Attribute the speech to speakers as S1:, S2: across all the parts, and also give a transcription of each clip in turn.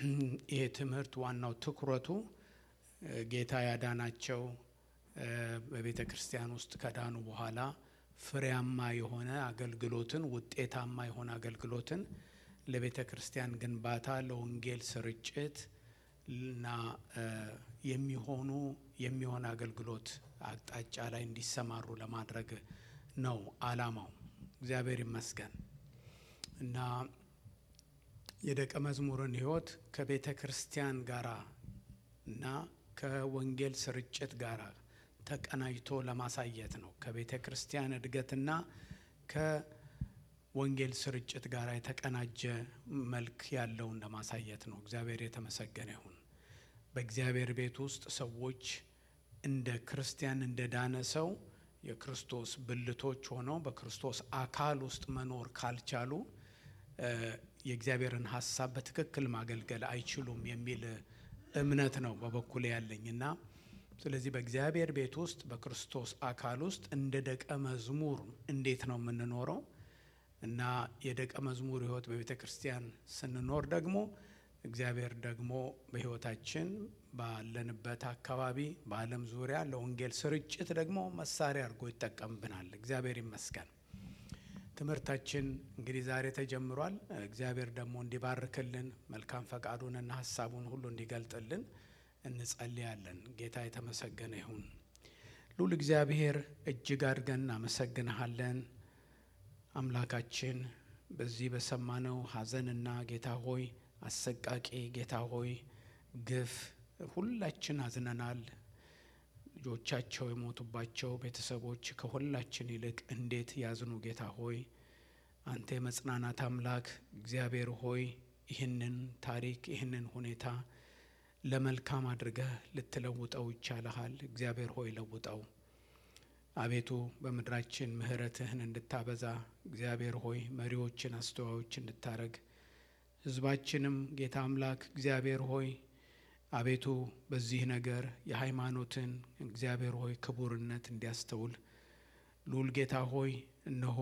S1: ይሄ ትምህርት ዋናው ትኩረቱ ጌታ ያዳናቸው በቤተ ክርስቲያን ውስጥ ከዳኑ በኋላ ፍሬያማ የሆነ አገልግሎትን ውጤታማ የሆነ አገልግሎትን ለቤተ ክርስቲያን ግንባታ ለወንጌል ስርጭት እና የሚሆኑ የሚሆን አገልግሎት አቅጣጫ ላይ እንዲሰማሩ ለማድረግ ነው ዓላማው። እግዚአብሔር ይመስገን እና የደቀ መዝሙርን ሕይወት ከቤተ ክርስቲያን ጋራ እና ከወንጌል ስርጭት ጋር ተቀናጅቶ ለማሳየት ነው። ከቤተ ክርስቲያን እድገትና ከወንጌል ስርጭት ጋር የተቀናጀ መልክ ያለውን ለማሳየት ነው። እግዚአብሔር የተመሰገነ ይሁን። በእግዚአብሔር ቤት ውስጥ ሰዎች እንደ ክርስቲያን እንደ ዳነ ሰው የክርስቶስ ብልቶች ሆነው በክርስቶስ አካል ውስጥ መኖር ካልቻሉ የእግዚአብሔርን ሀሳብ በትክክል ማገልገል አይችሉም የሚል እምነት ነው በበኩል ያለኝ እና ስለዚህ በእግዚአብሔር ቤት ውስጥ በክርስቶስ አካል ውስጥ እንደ ደቀ መዝሙር እንዴት ነው የምንኖረው እና የደቀ መዝሙር ሕይወት በቤተ ክርስቲያን ስንኖር ደግሞ እግዚአብሔር ደግሞ በሕይወታችን ባለንበት አካባቢ በዓለም ዙሪያ ለወንጌል ስርጭት ደግሞ መሳሪያ አድርጎ ይጠቀምብናል። እግዚአብሔር ይመስገን። ትምህርታችን እንግዲህ ዛሬ ተጀምሯል። እግዚአብሔር ደግሞ እንዲባርክልን መልካም ፈቃዱንና ሀሳቡን ሁሉ እንዲገልጥልን እንጸልያለን። ጌታ የተመሰገነ ይሁን። ሉል እግዚአብሔር እጅግ አድርገን እናመሰግንሃለን። አምላካችን በዚህ በሰማነው ሐዘንና ጌታ ሆይ አሰቃቂ ጌታ ሆይ ግፍ ሁላችን አዝነናል። ልጆቻቸው የሞቱባቸው ቤተሰቦች ከሁላችን ይልቅ እንዴት ያዝኑ ጌታ ሆይ አንተ የመጽናናት አምላክ እግዚአብሔር ሆይ ይህንን ታሪክ ይህንን ሁኔታ ለመልካም አድርገህ ልትለውጠው ይቻልሃል። እግዚአብሔር ሆይ ለውጠው። አቤቱ በምድራችን ምሕረትህን እንድታበዛ እግዚአብሔር ሆይ መሪዎችን አስተዋዮች እንድታረግ ሕዝባችንም ጌታ አምላክ እግዚአብሔር ሆይ አቤቱ በዚህ ነገር የሃይማኖትን እግዚአብሔር ሆይ ክቡርነት እንዲያስተውል ልዑል ጌታ ሆይ እነሆ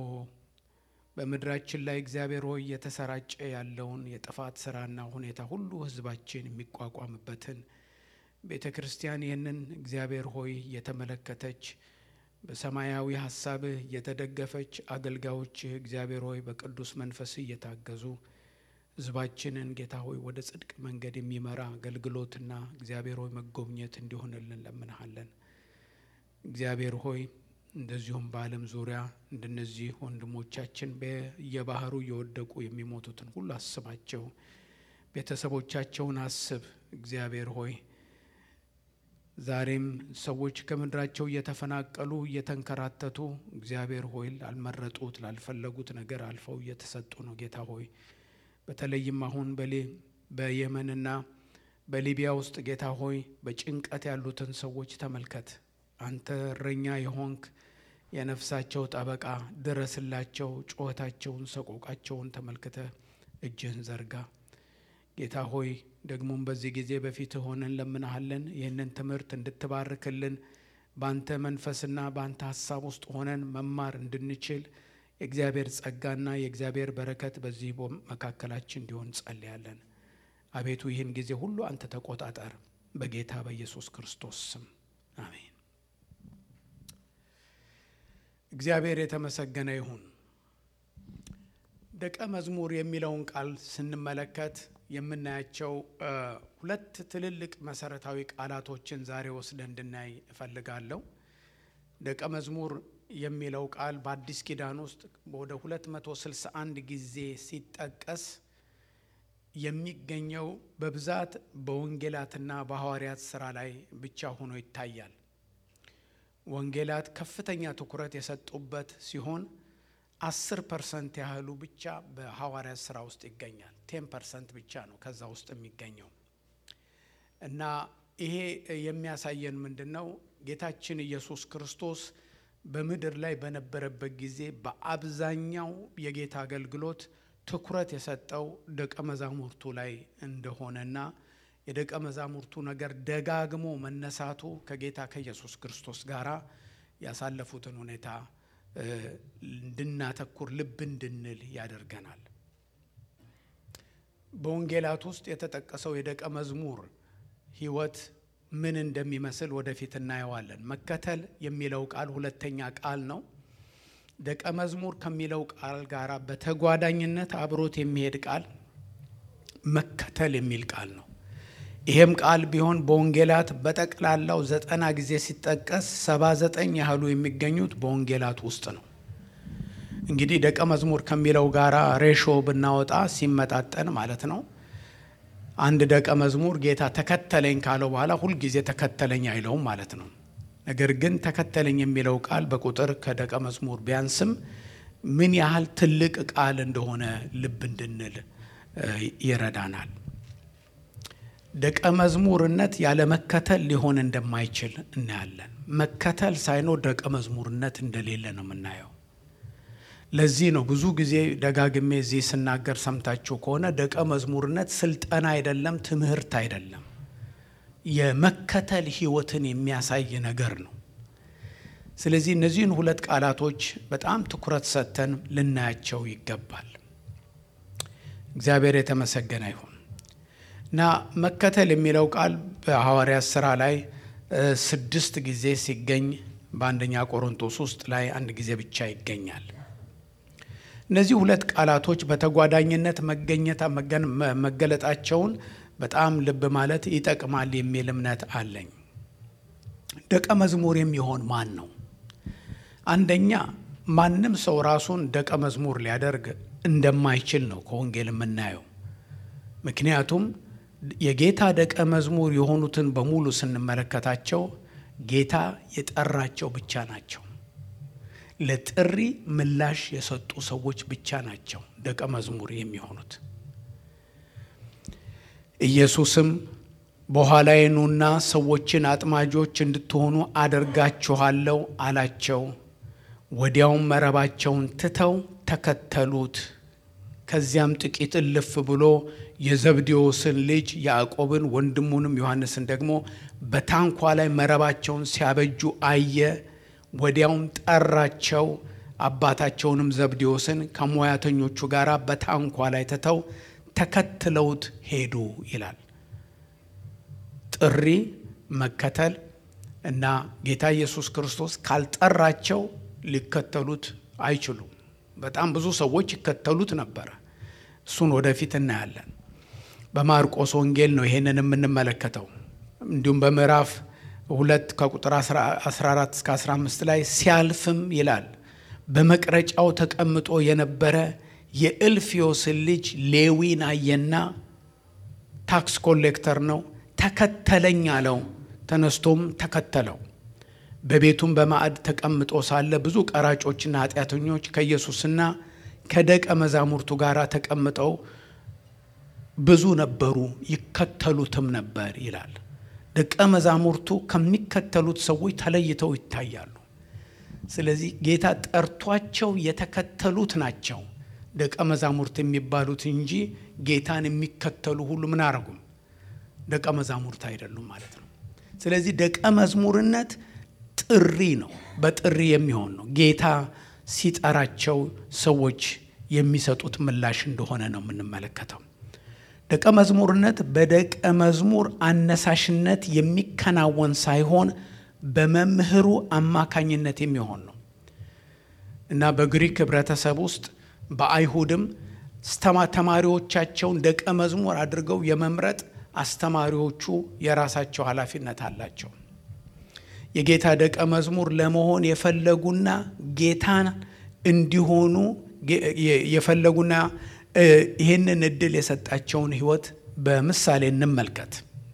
S1: በምድራችን ላይ እግዚአብሔር ሆይ እየተሰራጨ ያለውን የጥፋት ስራና ሁኔታ ሁሉ ሕዝባችን የሚቋቋምበትን ቤተ ክርስቲያን ይህንን እግዚአብሔር ሆይ እየተመለከተች በሰማያዊ ሀሳብህ እየተደገፈች አገልጋዮችህ እግዚአብሔር ሆይ በቅዱስ መንፈስ እየታገዙ ህዝባችንን ጌታ ሆይ ወደ ጽድቅ መንገድ የሚመራ አገልግሎትና እግዚአብሔር ሆይ መጎብኘት እንዲሆንልን ለምንሃለን። እግዚአብሔር ሆይ እንደዚሁም በዓለም ዙሪያ እንደነዚህ ወንድሞቻችን በየባህሩ እየወደቁ የሚሞቱትን ሁሉ አስባቸው። ቤተሰቦቻቸውን አስብ። እግዚአብሔር ሆይ ዛሬም ሰዎች ከምድራቸው እየተፈናቀሉ እየተንከራተቱ እግዚአብሔር ሆይ ላልመረጡት ላልፈለጉት ነገር አልፈው እየተሰጡ ነው። ጌታ ሆይ በተለይም አሁን በየመንና በሊቢያ ውስጥ ጌታ ሆይ በጭንቀት ያሉትን ሰዎች ተመልከት። አንተ እረኛ የሆንክ የነፍሳቸው ጠበቃ ድረስላቸው። ጩኸታቸውን፣ ሰቆቃቸውን ተመልክተ እጅህን ዘርጋ ጌታ ሆይ ደግሞም በዚህ ጊዜ በፊት ሆነን ለምናሃለን ይህንን ትምህርት እንድትባርክልን በአንተ መንፈስና በአንተ ሀሳብ ውስጥ ሆነን መማር እንድንችል የእግዚአብሔር ጸጋና የእግዚአብሔር በረከት በዚህ መካከላችን እንዲሆን ጸልያለን። አቤቱ ይህን ጊዜ ሁሉ አንተ ተቆጣጠር፣ በጌታ በኢየሱስ ክርስቶስ ስም አሜን። እግዚአብሔር የተመሰገነ ይሁን። ደቀ መዝሙር የሚለውን ቃል ስንመለከት የምናያቸው ሁለት ትልልቅ መሰረታዊ ቃላቶችን ዛሬ ወስደ እንድናይ እፈልጋለሁ። ደቀ መዝሙር የሚለው ቃል በአዲስ ኪዳን ውስጥ ወደ 261 ጊዜ ሲጠቀስ የሚገኘው በብዛት በወንጌላትና በሐዋርያት ስራ ላይ ብቻ ሆኖ ይታያል። ወንጌላት ከፍተኛ ትኩረት የሰጡበት ሲሆን አስር ፐርሰንት ያህሉ ብቻ በሐዋርያት ስራ ውስጥ ይገኛል። ቴን ፐርሰንት ብቻ ነው ከዛ ውስጥ የሚገኘው እና ይሄ የሚያሳየን ምንድን ነው? ጌታችን ኢየሱስ ክርስቶስ በምድር ላይ በነበረበት ጊዜ በአብዛኛው የጌታ አገልግሎት ትኩረት የሰጠው ደቀ መዛሙርቱ ላይ እንደሆነና የደቀ መዛሙርቱ ነገር ደጋግሞ መነሳቱ ከጌታ ከኢየሱስ ክርስቶስ ጋር ያሳለፉትን ሁኔታ እንድናተኩር ልብ እንድንል ያደርገናል። በወንጌላት ውስጥ የተጠቀሰው የደቀ መዝሙር ሕይወት ምን እንደሚመስል ወደፊት እናየዋለን። መከተል የሚለው ቃል ሁለተኛ ቃል ነው። ደቀ መዝሙር ከሚለው ቃል ጋር በተጓዳኝነት አብሮት የሚሄድ ቃል መከተል የሚል ቃል ነው። ይሄም ቃል ቢሆን በወንጌላት በጠቅላላው ዘጠና ጊዜ ሲጠቀስ ሰባ ዘጠኝ ያህሉ የሚገኙት በወንጌላት ውስጥ ነው። እንግዲህ ደቀ መዝሙር ከሚለው ጋራ ሬሾ ብናወጣ ሲመጣጠን ማለት ነው። አንድ ደቀ መዝሙር ጌታ ተከተለኝ ካለው በኋላ ሁልጊዜ ተከተለኝ አይለውም ማለት ነው። ነገር ግን ተከተለኝ የሚለው ቃል በቁጥር ከደቀ መዝሙር ቢያንስም ምን ያህል ትልቅ ቃል እንደሆነ ልብ እንድንል ይረዳናል። ደቀ መዝሙርነት ያለ መከተል ሊሆን እንደማይችል እናያለን። መከተል ሳይኖር ደቀ መዝሙርነት እንደሌለ ነው የምናየው። ለዚህ ነው ብዙ ጊዜ ደጋግሜ እዚህ ስናገር ሰምታችሁ ከሆነ ደቀ መዝሙርነት ስልጠና አይደለም፣ ትምህርት አይደለም፣ የመከተል ሕይወትን የሚያሳይ ነገር ነው። ስለዚህ እነዚህን ሁለት ቃላቶች በጣም ትኩረት ሰጥተን ልናያቸው ይገባል። እግዚአብሔር የተመሰገነ ይሁን እና መከተል የሚለው ቃል በሐዋርያት ሥራ ላይ ስድስት ጊዜ ሲገኝ በአንደኛ ቆሮንቶስ ውስጥ ላይ አንድ ጊዜ ብቻ ይገኛል። እነዚህ ሁለት ቃላቶች በተጓዳኝነት መገኘት መገለጣቸውን በጣም ልብ ማለት ይጠቅማል የሚል እምነት አለኝ። ደቀ መዝሙር የሚሆን ማን ነው? አንደኛ ማንም ሰው ራሱን ደቀ መዝሙር ሊያደርግ እንደማይችል ነው ከወንጌል የምናየው። ምክንያቱም የጌታ ደቀ መዝሙር የሆኑትን በሙሉ ስንመለከታቸው ጌታ የጠራቸው ብቻ ናቸው። ለጥሪ ምላሽ የሰጡ ሰዎች ብቻ ናቸው ደቀ መዝሙር የሚሆኑት። ኢየሱስም በኋላዬ ኑና ሰዎችን አጥማጆች እንድትሆኑ አደርጋችኋለሁ አላቸው። ወዲያውም መረባቸውን ትተው ተከተሉት። ከዚያም ጥቂት እልፍ ብሎ የዘብዴዎስን ልጅ ያዕቆብን ወንድሙንም ዮሐንስን ደግሞ በታንኳ ላይ መረባቸውን ሲያበጁ አየ። ወዲያውም ጠራቸው። አባታቸውንም ዘብዴዎስን ከሙያተኞቹ ጋር በታንኳ ላይ ትተው ተከትለውት ሄዱ ይላል። ጥሪ፣ መከተል እና ጌታ ኢየሱስ ክርስቶስ ካልጠራቸው ሊከተሉት አይችሉም። በጣም ብዙ ሰዎች ይከተሉት ነበረ። እሱን ወደፊት እናያለን። በማርቆስ ወንጌል ነው ይሄንን የምንመለከተው። እንዲሁም በምዕራፍ ሁለት ከቁጥር 14 እስከ 15 ላይ ሲያልፍም ይላል በመቅረጫው ተቀምጦ የነበረ የእልፍዮስን ልጅ ሌዊን አየና ታክስ ኮሌክተር ነው፣ ተከተለኝ አለው። ተነስቶም ተከተለው። በቤቱም በማዕድ ተቀምጦ ሳለ ብዙ ቀራጮችና ኃጢአተኞች ከኢየሱስና ከደቀ መዛሙርቱ ጋር ተቀምጠው ብዙ ነበሩ፣ ይከተሉትም ነበር ይላል። ደቀ መዛሙርቱ ከሚከተሉት ሰዎች ተለይተው ይታያሉ። ስለዚህ ጌታ ጠርቷቸው የተከተሉት ናቸው ደቀ መዛሙርት የሚባሉት እንጂ ጌታን የሚከተሉ ሁሉ ምን አረጉም? ደቀ መዛሙርት አይደሉም ማለት ነው። ስለዚህ ደቀ መዝሙርነት ጥሪ ነው፣ በጥሪ የሚሆን ነው። ጌታ ሲጠራቸው ሰዎች የሚሰጡት ምላሽ እንደሆነ ነው የምንመለከተው። ደቀ መዝሙርነት በደቀ መዝሙር አነሳሽነት የሚከናወን ሳይሆን በመምህሩ አማካኝነት የሚሆን ነው እና በግሪክ ህብረተሰብ ውስጥ በአይሁድም ተማሪዎቻቸውን ደቀ መዝሙር አድርገው የመምረጥ አስተማሪዎቹ የራሳቸው ኃላፊነት አላቸው። የጌታ ደቀ መዝሙር ለመሆን የፈለጉና ጌታን እንዲሆኑ የፈለጉና ይህንን እድል የሰጣቸውን ህይወት በምሳሌ እንመልከት።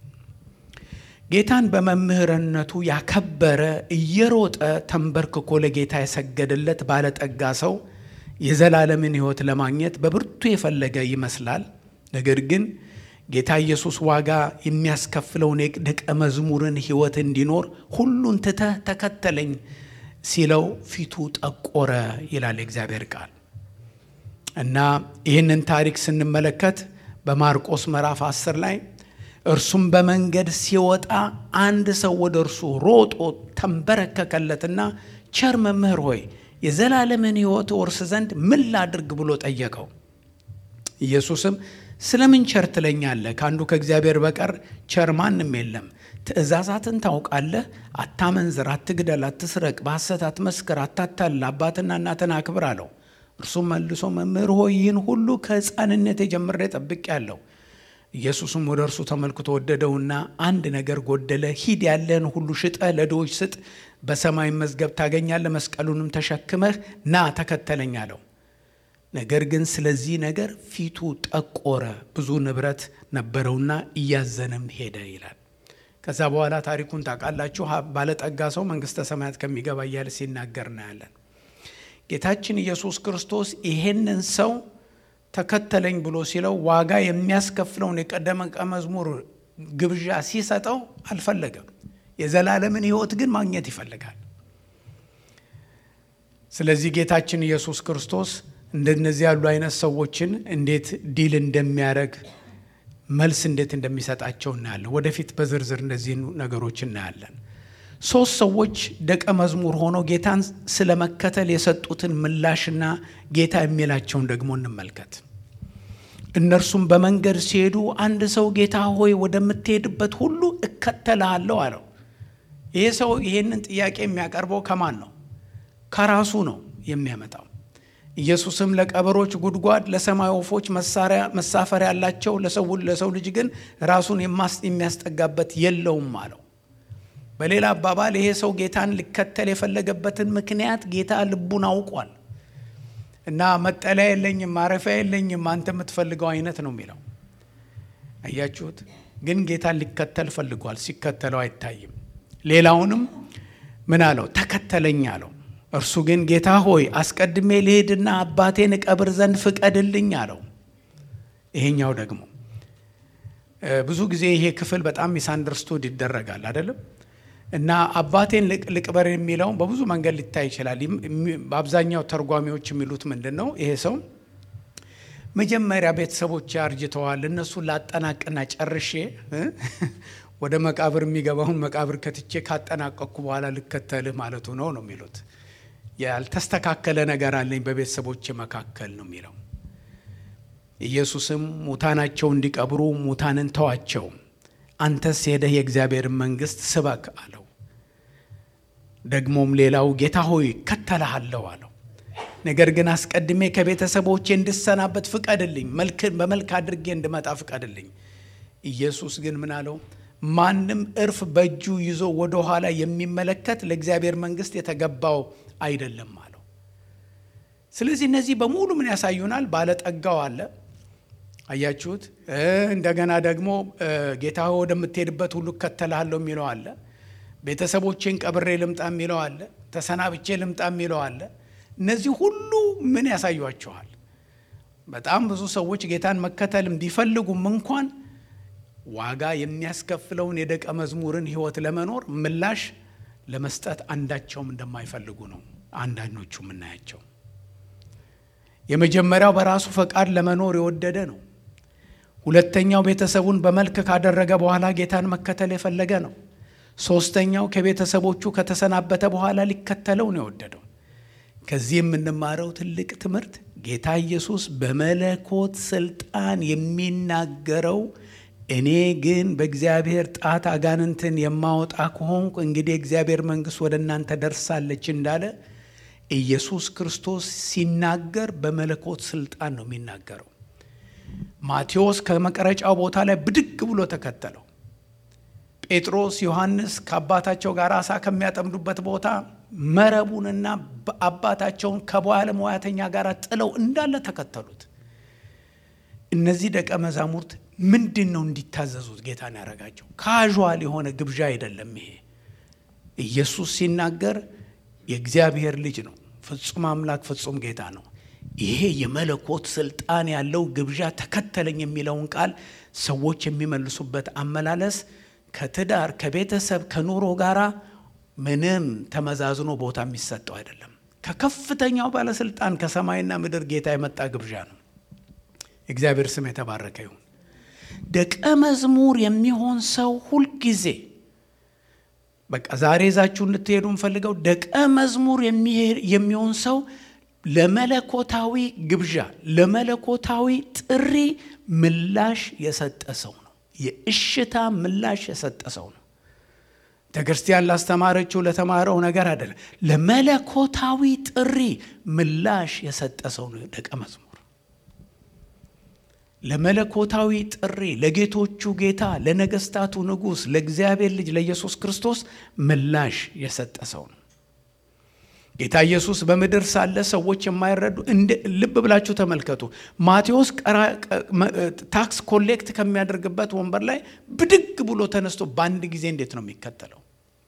S1: ጌታን በመምህርነቱ ያከበረ እየሮጠ ተንበርክኮ ለጌታ የሰገደለት ባለጠጋ ሰው የዘላለምን ህይወት ለማግኘት በብርቱ የፈለገ ይመስላል። ነገር ግን ጌታ ኢየሱስ ዋጋ የሚያስከፍለውን የደቀ መዝሙርን ህይወት እንዲኖር ሁሉን ትተህ ተከተለኝ ሲለው ፊቱ ጠቆረ ይላል የእግዚአብሔር ቃል እና ይህንን ታሪክ ስንመለከት በማርቆስ ምዕራፍ 10 ላይ እርሱም በመንገድ ሲወጣ አንድ ሰው ወደ እርሱ ሮጦ ተንበረከከለትና ቸር መምህር ሆይ የዘላለምን ህይወት ወርስ ዘንድ ምን ላድርግ ብሎ ጠየቀው። ኢየሱስም ስለምን ቸር ትለኛለህ? ከአንዱ ከእግዚአብሔር በቀር ቸር ማንም የለም። ትእዛዛትን ታውቃለህ። አታመንዝር፣ አትግደል፣ አትስረቅ፣ በሐሰት አትመስክር፣ አታታልል፣ አባትና እናትን አክብር አለው። እርሱም መልሶ መምህር ሆይ ይህን ሁሉ ከሕፃንነቴ ጀምሬ ጠብቄአለሁ። ኢየሱስም ወደ እርሱ ተመልክቶ ወደደውና አንድ ነገር ጎደለ። ሂድ ያለህን ሁሉ ሽጠህ ለድሆች ስጥ፣ በሰማይ መዝገብ ታገኛለህ፣ መስቀሉንም ተሸክመህ ና ተከተለኝ አለው። ነገር ግን ስለዚህ ነገር ፊቱ ጠቆረ፣ ብዙ ንብረት ነበረውና እያዘነም ሄደ ይላል። ከዛ በኋላ ታሪኩን ታውቃላችሁ። ባለጠጋ ሰው መንግሥተ ሰማያት ከሚገባ እያለ ሲናገር እናያለን። ጌታችን ኢየሱስ ክርስቶስ ይሄንን ሰው ተከተለኝ ብሎ ሲለው ዋጋ የሚያስከፍለውን የቀደመ መዝሙር ግብዣ ሲሰጠው አልፈለገም። የዘላለምን ሕይወት ግን ማግኘት ይፈልጋል። ስለዚህ ጌታችን ኢየሱስ ክርስቶስ እንደነዚህ ያሉ አይነት ሰዎችን እንዴት ዲል እንደሚያደርግ መልስ እንዴት እንደሚሰጣቸው እናያለን። ወደፊት በዝርዝር እነዚህ ነገሮች እናያለን። ሶስት ሰዎች ደቀ መዝሙር ሆነው ጌታን ስለመከተል የሰጡትን ምላሽና ጌታ የሚላቸውን ደግሞ እንመልከት። እነርሱም በመንገድ ሲሄዱ አንድ ሰው ጌታ ሆይ ወደምትሄድበት ሁሉ እከተልሃለሁ አለው። ይህ ሰው ይህንን ጥያቄ የሚያቀርበው ከማን ነው? ከራሱ ነው የሚያመጣው። ኢየሱስም ለቀበሮች ጉድጓድ፣ ለሰማይ ወፎች መሳፈሪያ ያላቸው፣ ለሰው ልጅ ግን ራሱን የሚያስጠጋበት የለውም አለው። በሌላ አባባል ይሄ ሰው ጌታን ሊከተል የፈለገበትን ምክንያት ጌታ ልቡን አውቋል እና መጠለያ የለኝም፣ ማረፊያ የለኝም፣ አንተ የምትፈልገው አይነት ነው የሚለው አያችሁት። ግን ጌታን ሊከተል ፈልጓል። ሲከተለው አይታይም። ሌላውንም ምን አለው? ተከተለኝ አለው። እርሱ ግን ጌታ ሆይ አስቀድሜ ልሄድና አባቴን እቀብር ዘንድ ፍቀድልኝ አለው። ይሄኛው ደግሞ ብዙ ጊዜ ይሄ ክፍል በጣም ሚስአንደርስቱድ ይደረጋል አይደለም እና አባቴን ልቅበር የሚለው በብዙ መንገድ ሊታይ ይችላል። በአብዛኛው ተርጓሚዎች የሚሉት ምንድን ነው? ይሄ ሰው መጀመሪያ ቤተሰቦች አርጅተዋል፣ እነሱን ላጠናቅና ጨርሼ ወደ መቃብር የሚገባውን መቃብር ከትቼ ካጠናቀቅኩ በኋላ ልከተልህ ማለቱ ነው ነው የሚሉት። ያልተስተካከለ ነገር አለኝ በቤተሰቦች መካከል ነው የሚለው። ኢየሱስም ሙታናቸው እንዲቀብሩ ሙታንን ተዋቸው አንተስ ሄደህ የእግዚአብሔርን መንግሥት ስበክ አለው። ደግሞም ሌላው ጌታ ሆይ እከተልሃለሁ አለው። ነገር ግን አስቀድሜ ከቤተሰቦቼ እንድሰናበት ፍቀድልኝ፣ በመልክ አድርጌ እንድመጣ ፍቀድልኝ። ኢየሱስ ግን ምን አለው? ማንም እርፍ በእጁ ይዞ ወደ ኋላ የሚመለከት ለእግዚአብሔር መንግሥት የተገባው አይደለም አለው። ስለዚህ እነዚህ በሙሉ ምን ያሳዩናል? ባለጠጋው አለ አያችሁት። እንደገና ደግሞ ጌታ ወደምትሄድበት ሁሉ እከተልሃለሁ የሚለው አለ። ቤተሰቦቼን ቀብሬ ልምጣ የሚለው አለ። ተሰናብቼ ልምጣ የሚለው አለ። እነዚህ ሁሉ ምን ያሳዩቸዋል? በጣም ብዙ ሰዎች ጌታን መከተልም ቢፈልጉም እንኳን ዋጋ የሚያስከፍለውን የደቀ መዝሙርን ሕይወት ለመኖር ምላሽ ለመስጠት አንዳቸውም እንደማይፈልጉ ነው አንዳንዶቹ የምናያቸው። የመጀመሪያው በራሱ ፈቃድ ለመኖር የወደደ ነው። ሁለተኛው ቤተሰቡን በመልክ ካደረገ በኋላ ጌታን መከተል የፈለገ ነው። ሶስተኛው ከቤተሰቦቹ ከተሰናበተ በኋላ ሊከተለው ነው የወደደው። ከዚህ የምንማረው ትልቅ ትምህርት ጌታ ኢየሱስ በመለኮት ስልጣን የሚናገረው እኔ ግን በእግዚአብሔር ጣት አጋንንትን የማወጣ ከሆንኩ እንግዲህ የእግዚአብሔር መንግሥት ወደ እናንተ ደርሳለች እንዳለ ኢየሱስ ክርስቶስ ሲናገር በመለኮት ስልጣን ነው የሚናገረው። ማቴዎስ ከመቀረጫው ቦታ ላይ ብድግ ብሎ ተከተለው። ጴጥሮስ፣ ዮሐንስ ከአባታቸው ጋር አሳ ከሚያጠምዱበት ቦታ መረቡንና አባታቸውን ከባለሙያተኛ ጋር ጥለው እንዳለ ተከተሉት። እነዚህ ደቀ መዛሙርት ምንድን ነው እንዲታዘዙት ጌታን ያደረጋቸው? ካዥዋል የሆነ ግብዣ አይደለም። ይሄ ኢየሱስ ሲናገር የእግዚአብሔር ልጅ ነው፣ ፍጹም አምላክ ፍጹም ጌታ ነው። ይሄ የመለኮት ስልጣን ያለው ግብዣ ተከተለኝ የሚለውን ቃል ሰዎች የሚመልሱበት አመላለስ ከትዳር ከቤተሰብ ከኑሮ ጋር ምንም ተመዛዝኖ ቦታ የሚሰጠው አይደለም። ከከፍተኛው ባለስልጣን ከሰማይና ምድር ጌታ የመጣ ግብዣ ነው። እግዚአብሔር ስም የተባረከ ይሁን። ደቀ መዝሙር የሚሆን ሰው ሁልጊዜ በቃ ዛሬ ይዛችሁ እንድትሄዱ እንፈልገው ደቀ መዝሙር የሚሆን ሰው ለመለኮታዊ ግብዣ ለመለኮታዊ ጥሪ ምላሽ የሰጠ ሰው ነው። የእሽታ ምላሽ የሰጠ ሰው ነው። ቤተ ክርስቲያን ላስተማረችው ለተማረው ነገር አይደለም። ለመለኮታዊ ጥሪ ምላሽ የሰጠ ሰው ነው ደቀ መዝሙር። ለመለኮታዊ ጥሪ ለጌቶቹ ጌታ፣ ለነገስታቱ ንጉሥ፣ ለእግዚአብሔር ልጅ ለኢየሱስ ክርስቶስ ምላሽ የሰጠ ሰው ነው። ጌታ ኢየሱስ በምድር ሳለ ሰዎች የማይረዱ ልብ ብላችሁ ተመልከቱ። ማቴዎስ ታክስ ኮሌክት ከሚያደርግበት ወንበር ላይ ብድግ ብሎ ተነስቶ በአንድ ጊዜ እንዴት ነው የሚከተለው?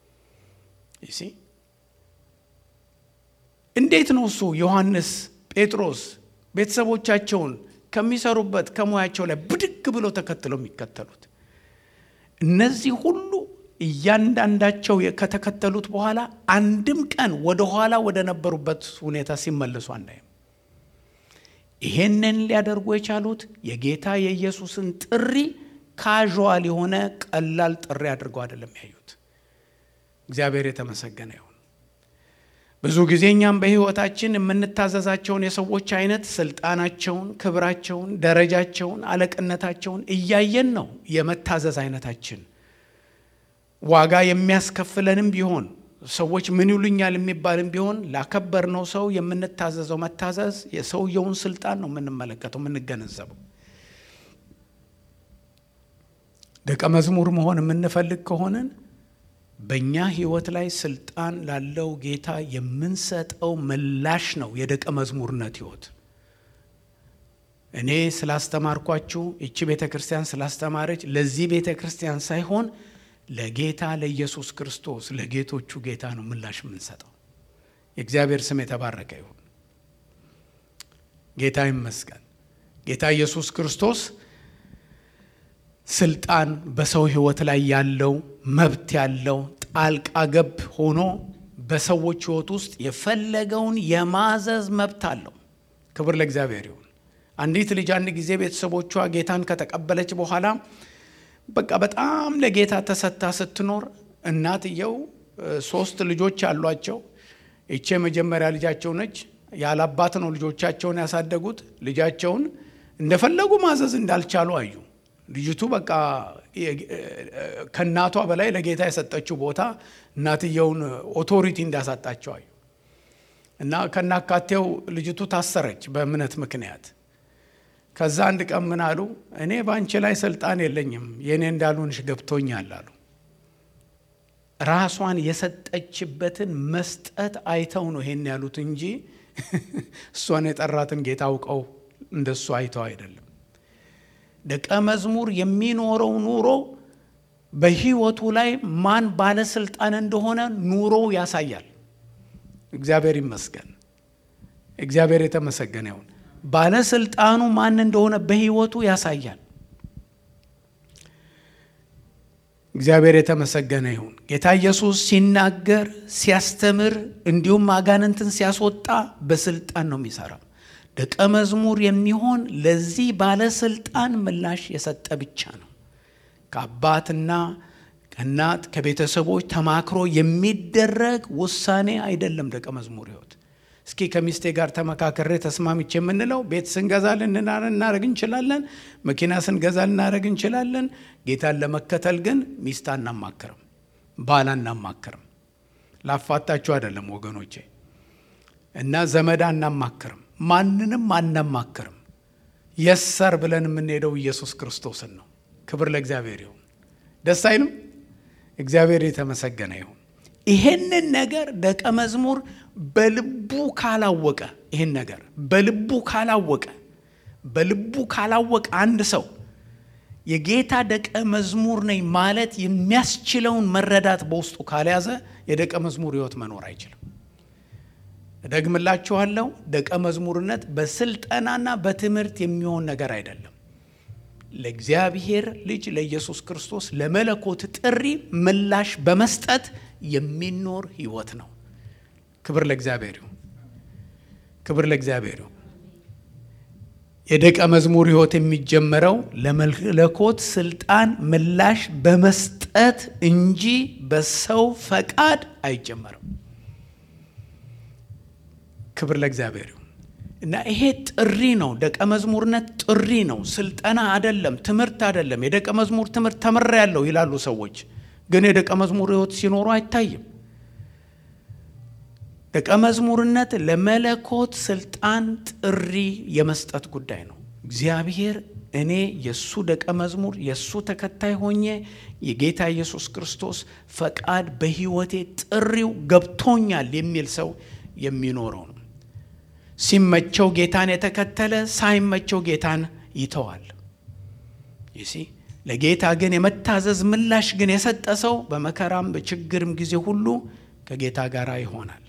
S1: እንዴት ነው እሱ ዮሐንስ፣ ጴጥሮስ ቤተሰቦቻቸውን ከሚሰሩበት ከሙያቸው ላይ ብድግ ብሎ ተከትለው የሚከተሉት? እነዚህ ሁሉ እያንዳንዳቸው ከተከተሉት በኋላ አንድም ቀን ወደ ኋላ ወደ ነበሩበት ሁኔታ ሲመለሱ አናይም። ይሄንን ሊያደርጉ የቻሉት የጌታ የኢየሱስን ጥሪ ካዥዋል የሆነ ቀላል ጥሪ አድርገው አይደለም ያዩት። እግዚአብሔር የተመሰገነ ይሁን። ብዙ ጊዜ እኛም በሕይወታችን የምንታዘዛቸውን የሰዎች አይነት ስልጣናቸውን፣ ክብራቸውን፣ ደረጃቸውን፣ አለቅነታቸውን እያየን ነው የመታዘዝ አይነታችን ዋጋ የሚያስከፍለንም ቢሆን ሰዎች ምን ይሉኛል የሚባልም ቢሆን ላከበርነው ሰው የምንታዘዘው መታዘዝ የሰውየውን ስልጣን ነው የምንመለከተው የምንገነዘበው። ደቀ መዝሙር መሆን የምንፈልግ ከሆንን በእኛ ሕይወት ላይ ስልጣን ላለው ጌታ የምንሰጠው ምላሽ ነው የደቀ መዝሙርነት ሕይወት። እኔ ስላስተማርኳችሁ ይቺ ቤተ ክርስቲያን ስላስተማረች ለዚህ ቤተ ክርስቲያን ሳይሆን ለጌታ ለኢየሱስ ክርስቶስ ለጌቶቹ ጌታ ነው ምላሽ የምንሰጠው። የእግዚአብሔር ስም የተባረከ ይሁን። ጌታ ይመስገን። ጌታ ኢየሱስ ክርስቶስ ስልጣን በሰው ሕይወት ላይ ያለው መብት ያለው ጣልቃ ገብ ሆኖ በሰዎች ሕይወት ውስጥ የፈለገውን የማዘዝ መብት አለው። ክብር ለእግዚአብሔር ይሁን። አንዲት ልጅ አንድ ጊዜ ቤተሰቦቿ ጌታን ከተቀበለች በኋላ በቃ በጣም ለጌታ ተሰጥታ ስትኖር እናትየው ሶስት ልጆች አሏቸው። ይቼ የመጀመሪያ ልጃቸው ነች። ያለ አባት ነው ልጆቻቸውን ያሳደጉት። ልጃቸውን እንደፈለጉ ማዘዝ እንዳልቻሉ አዩ። ልጅቱ በቃ ከእናቷ በላይ ለጌታ የሰጠችው ቦታ እናትየውን ኦቶሪቲ እንዳሳጣቸው አዩ እና ከናካቴው ልጅቱ ታሰረች በእምነት ምክንያት። ከዛ አንድ ቀን ምን አሉ? እኔ በአንቺ ላይ ስልጣን የለኝም የእኔ እንዳልሆንሽ ገብቶኛል አሉ። ራሷን የሰጠችበትን መስጠት አይተው ነው ይሄን ያሉት እንጂ እሷን የጠራትን ጌታ አውቀው እንደሱ አይተው አይደለም። ደቀ መዝሙር የሚኖረው ኑሮ በሕይወቱ ላይ ማን ባለስልጣን እንደሆነ ኑሮው ያሳያል። እግዚአብሔር ይመስገን። እግዚአብሔር የተመሰገነ ይሁን። ባለስልጣኑ ማን እንደሆነ በሕይወቱ ያሳያል። እግዚአብሔር የተመሰገነ ይሁን። ጌታ ኢየሱስ ሲናገር፣ ሲያስተምር እንዲሁም አጋንንትን ሲያስወጣ በስልጣን ነው የሚሰራው። ደቀ መዝሙር የሚሆን ለዚህ ባለስልጣን ምላሽ የሰጠ ብቻ ነው። ከአባትና ከእናት ከቤተሰቦች ተማክሮ የሚደረግ ውሳኔ አይደለም። ደቀ መዝሙር ሕይወት እስኪ ከሚስቴ ጋር ተመካከሬ ተስማምቼ የምንለው ቤት ስንገዛ ልናደርግ እንችላለን። መኪና ስንገዛ ልናደርግ እንችላለን። ጌታን ለመከተል ግን ሚስት አናማክርም፣ ባል አናማክርም። ላፋታችሁ አይደለም ወገኖቼ እና ዘመድ አናማክርም፣ ማንንም አናማክርም። የሰር ብለን የምንሄደው ኢየሱስ ክርስቶስን ነው። ክብር ለእግዚአብሔር ይሁን። ደስ አይልም? እግዚአብሔር የተመሰገነ ይሁን። ይሄንን ነገር ደቀ መዝሙር በልቡ ካላወቀ ይህን ነገር በልቡ ካላወቀ በልቡ ካላወቀ አንድ ሰው የጌታ ደቀ መዝሙር ነኝ ማለት የሚያስችለውን መረዳት በውስጡ ካልያዘ የደቀ መዝሙር ሕይወት መኖር አይችልም። እደግምላችኋለሁ፣ ደቀ መዝሙርነት በስልጠናና በትምህርት የሚሆን ነገር አይደለም። ለእግዚአብሔር ልጅ ለኢየሱስ ክርስቶስ ለመለኮት ጥሪ ምላሽ በመስጠት የሚኖር ሕይወት ነው። ክብር ለእግዚአብሔር ይሁን። ክብር ለእግዚአብሔር ይሁን። የደቀ መዝሙር ሕይወት የሚጀመረው ለመለኮት ስልጣን ምላሽ በመስጠት እንጂ በሰው ፈቃድ አይጀመርም። ክብር ለእግዚአብሔር ይሁን። እና ይሄ ጥሪ ነው። ደቀ መዝሙርነት ጥሪ ነው፣ ስልጠና አይደለም፣ ትምህርት አይደለም። የደቀ መዝሙር ትምህርት ተምሬያለሁ ይላሉ ሰዎች፣ ግን የደቀ መዝሙር ሕይወት ሲኖሩ አይታይም። ደቀ መዝሙርነት ለመለኮት ስልጣን ጥሪ የመስጠት ጉዳይ ነው። እግዚአብሔር እኔ የእሱ ደቀ መዝሙር የእሱ ተከታይ ሆኜ የጌታ ኢየሱስ ክርስቶስ ፈቃድ በሕይወቴ ጥሪው ገብቶኛል የሚል ሰው የሚኖረው ነው። ሲመቸው ጌታን የተከተለ ሳይመቸው ጌታን ይተዋል። ይሲ ለጌታ ግን የመታዘዝ ምላሽ ግን የሰጠ ሰው በመከራም በችግርም ጊዜ ሁሉ ከጌታ ጋር ይሆናል።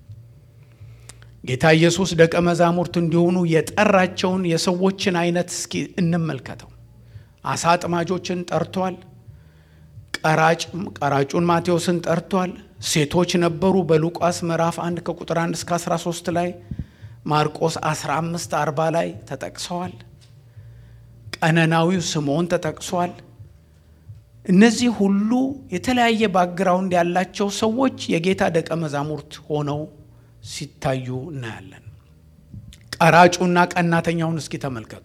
S1: ጌታ ኢየሱስ ደቀ መዛሙርት እንዲሆኑ የጠራቸውን የሰዎችን አይነት እስኪ እንመልከተው። አሳ አጥማጆችን ጠርቷል። ቀራጭ ቀራጩን ማቴዎስን ጠርቷል። ሴቶች ነበሩ በሉቃስ ምዕራፍ 1 ከቁጥር 1 እስከ 13 ላይ ማርቆስ 15 40 ላይ ተጠቅሰዋል። ቀነናዊው ስምዖን ተጠቅሷል። እነዚህ ሁሉ የተለያየ ባክግራውንድ ያላቸው ሰዎች የጌታ ደቀ መዛሙርት ሆነው ሲታዩ እናያለን። ቀራጩና ቀናተኛውን እስኪ ተመልከቱ።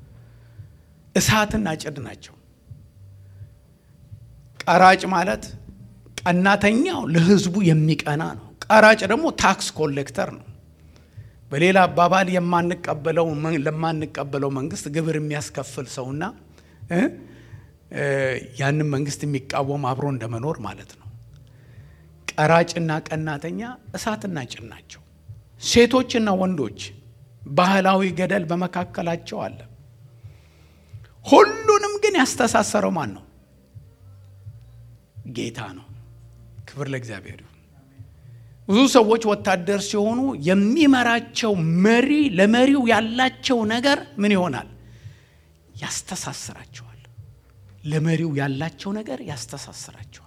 S1: እሳትና ጭድ ናቸው። ቀራጭ ማለት ቀናተኛው ለሕዝቡ የሚቀና ነው። ቀራጭ ደግሞ ታክስ ኮሌክተር ነው። በሌላ አባባል የማንቀበለው ለማንቀበለው መንግስት ግብር የሚያስከፍል ሰውና ያንን መንግስት የሚቃወም አብሮ እንደመኖር ማለት ነው። ቀራጭና ቀናተኛ እሳትና ጭድ ናቸው። ሴቶችና ወንዶች ባህላዊ ገደል በመካከላቸው አለ። ሁሉንም ግን ያስተሳሰረው ማን ነው? ጌታ ነው። ክብር ለእግዚአብሔር ይሁን። ብዙ ሰዎች ወታደር ሲሆኑ የሚመራቸው መሪ ለመሪው ያላቸው ነገር ምን ይሆናል? ያስተሳስራቸዋል። ለመሪው ያላቸው ነገር ያስተሳስራቸዋል።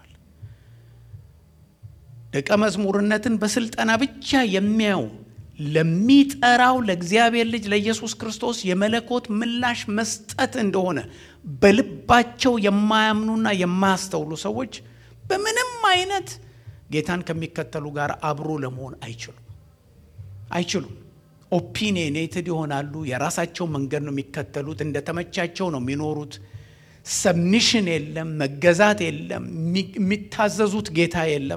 S1: ደቀ መዝሙርነትን በስልጠና ብቻ የሚያዩ ለሚጠራው ለእግዚአብሔር ልጅ ለኢየሱስ ክርስቶስ የመለኮት ምላሽ መስጠት እንደሆነ በልባቸው የማያምኑና የማያስተውሉ ሰዎች በምንም አይነት ጌታን ከሚከተሉ ጋር አብሮ ለመሆን አይችሉም አይችሉም። ኦፒኒየኔትድ ይሆናሉ። የራሳቸው መንገድ ነው የሚከተሉት። እንደተመቻቸው ነው የሚኖሩት። ሰብሚሽን የለም፣ መገዛት የለም፣ የሚታዘዙት ጌታ የለም።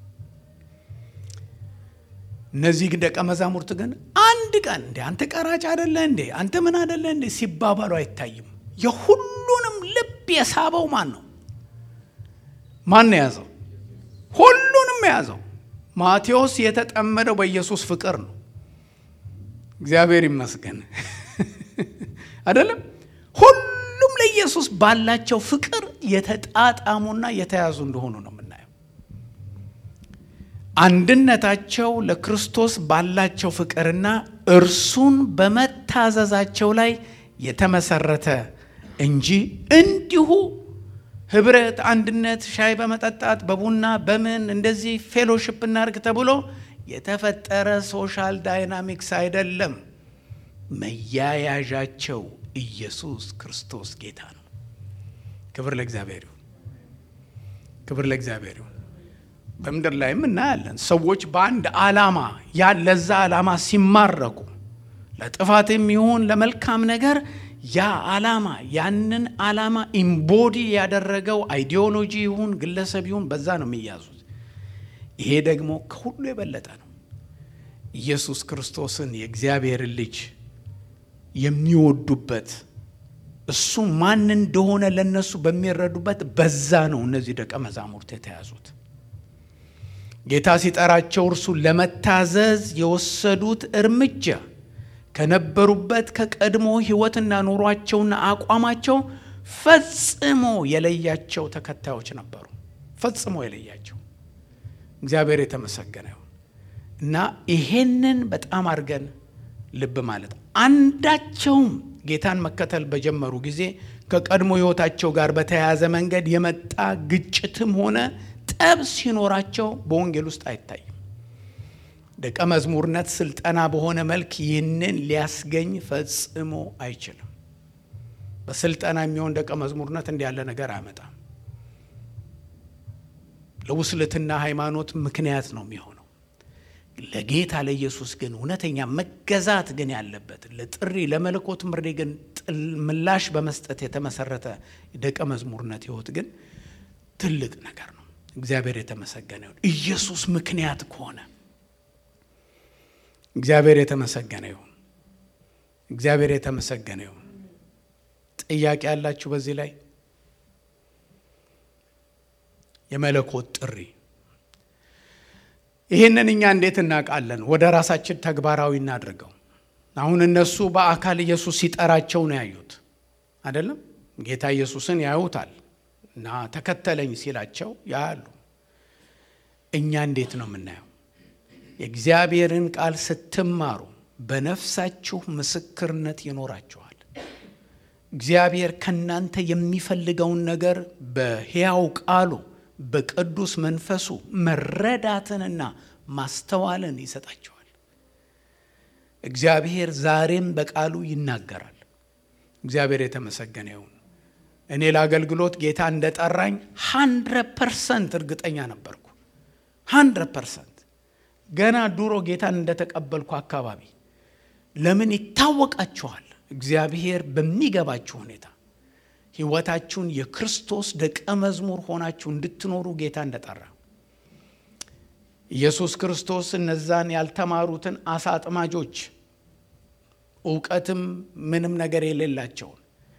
S1: እነዚህ ደቀ መዛሙርት ግን አንድ ቀን እንዴ አንተ ቀራጭ አደለ እንዴ አንተ ምን አደለ እንዴ ሲባባሉ አይታይም። የሁሉንም ልብ የሳበው ማን ነው? ማን ነው የያዘው? ሁሉንም የያዘው ማቴዎስ የተጠመደው በኢየሱስ ፍቅር ነው። እግዚአብሔር ይመስገን አይደለም። ሁሉም ለኢየሱስ ባላቸው ፍቅር የተጣጣሙና የተያዙ እንደሆኑ ነው የምናየው። አንድነታቸው ለክርስቶስ ባላቸው ፍቅርና እርሱን በመታዘዛቸው ላይ የተመሰረተ እንጂ እንዲሁ ህብረት፣ አንድነት፣ ሻይ በመጠጣት በቡና በምን እንደዚህ ፌሎሽፕ እናርግ ተብሎ የተፈጠረ ሶሻል ዳይናሚክስ አይደለም። መያያዣቸው ኢየሱስ ክርስቶስ ጌታ ነው። ክብር ለእግዚአብሔር ይሁን። ክብር ለእግዚአብሔር ይሁን። በምድር ላይም እናያለን ሰዎች በአንድ ዓላማ ያ ለዛ ዓላማ ሲማረኩ ለጥፋትም ይሁን ለመልካም ነገር ያ ዓላማ ያንን ዓላማ ኢምቦዲ ያደረገው አይዲዮሎጂ ይሁን ግለሰብ ይሁን በዛ ነው የሚያዙት። ይሄ ደግሞ ከሁሉ የበለጠ ነው። ኢየሱስ ክርስቶስን የእግዚአብሔርን ልጅ የሚወዱበት እሱ ማን እንደሆነ ለነሱ በሚረዱበት በዛ ነው እነዚህ ደቀ መዛሙርት የተያዙት። ጌታ ሲጠራቸው እርሱን ለመታዘዝ የወሰዱት እርምጃ ከነበሩበት ከቀድሞ ሕይወትና ኑሯቸውና አቋማቸው ፈጽሞ የለያቸው ተከታዮች ነበሩ። ፈጽሞ የለያቸው እግዚአብሔር የተመሰገነ ይሁን እና ይሄንን በጣም አድርገን ልብ ማለት አንዳቸውም ጌታን መከተል በጀመሩ ጊዜ ከቀድሞ ሕይወታቸው ጋር በተያያዘ መንገድ የመጣ ግጭትም ሆነ ጠብ ሲኖራቸው በወንጌል ውስጥ አይታይም። ደቀ መዝሙርነት ስልጠና በሆነ መልክ ይህንን ሊያስገኝ ፈጽሞ አይችልም። በስልጠና የሚሆን ደቀ መዝሙርነት እንዲህ ያለ ነገር አያመጣም። ለውስልትና ሃይማኖት ምክንያት ነው የሚሆነው። ለጌታ ለኢየሱስ ግን እውነተኛ መገዛት ግን ያለበት ለጥሪ ለመለኮት ምሬ ግን ምላሽ በመስጠት የተመሰረተ ደቀ መዝሙርነት ህይወት ግን ትልቅ ነገር ነው። እግዚአብሔር የተመሰገነ ይሁን። ኢየሱስ ምክንያት ከሆነ እግዚአብሔር የተመሰገነ ይሁን። እግዚአብሔር የተመሰገነ ይሁን። ጥያቄ ያላችሁ በዚህ ላይ የመለኮት ጥሪ ይህንን እኛ እንዴት እናውቃለን? ወደ ራሳችን ተግባራዊ እናድርገው። አሁን እነሱ በአካል ኢየሱስ ሲጠራቸው ነው ያዩት አይደለም? ጌታ ኢየሱስን ያዩታል እና ተከተለኝ ሲላቸው ያያሉ። እኛ እንዴት ነው የምናየው? የእግዚአብሔርን ቃል ስትማሩ በነፍሳችሁ ምስክርነት ይኖራችኋል። እግዚአብሔር ከእናንተ የሚፈልገውን ነገር በሕያው ቃሉ በቅዱስ መንፈሱ መረዳትንና ማስተዋልን ይሰጣቸዋል። እግዚአብሔር ዛሬም በቃሉ ይናገራል። እግዚአብሔር የተመሰገነ ይሁን። እኔ ለአገልግሎት ጌታ እንደጠራኝ ሀንድረድ ፐርሰንት እርግጠኛ ነበርኩ። ሀንድረድ ፐርሰንት ገና ድሮ ጌታን እንደተቀበልኩ አካባቢ ለምን ይታወቃችኋል። እግዚአብሔር በሚገባችሁ ሁኔታ ሕይወታችሁን የክርስቶስ ደቀ መዝሙር ሆናችሁ እንድትኖሩ ጌታ እንደጠራ ኢየሱስ ክርስቶስ እነዛን ያልተማሩትን አሳ አጥማጆች እውቀትም ምንም ነገር የሌላቸውን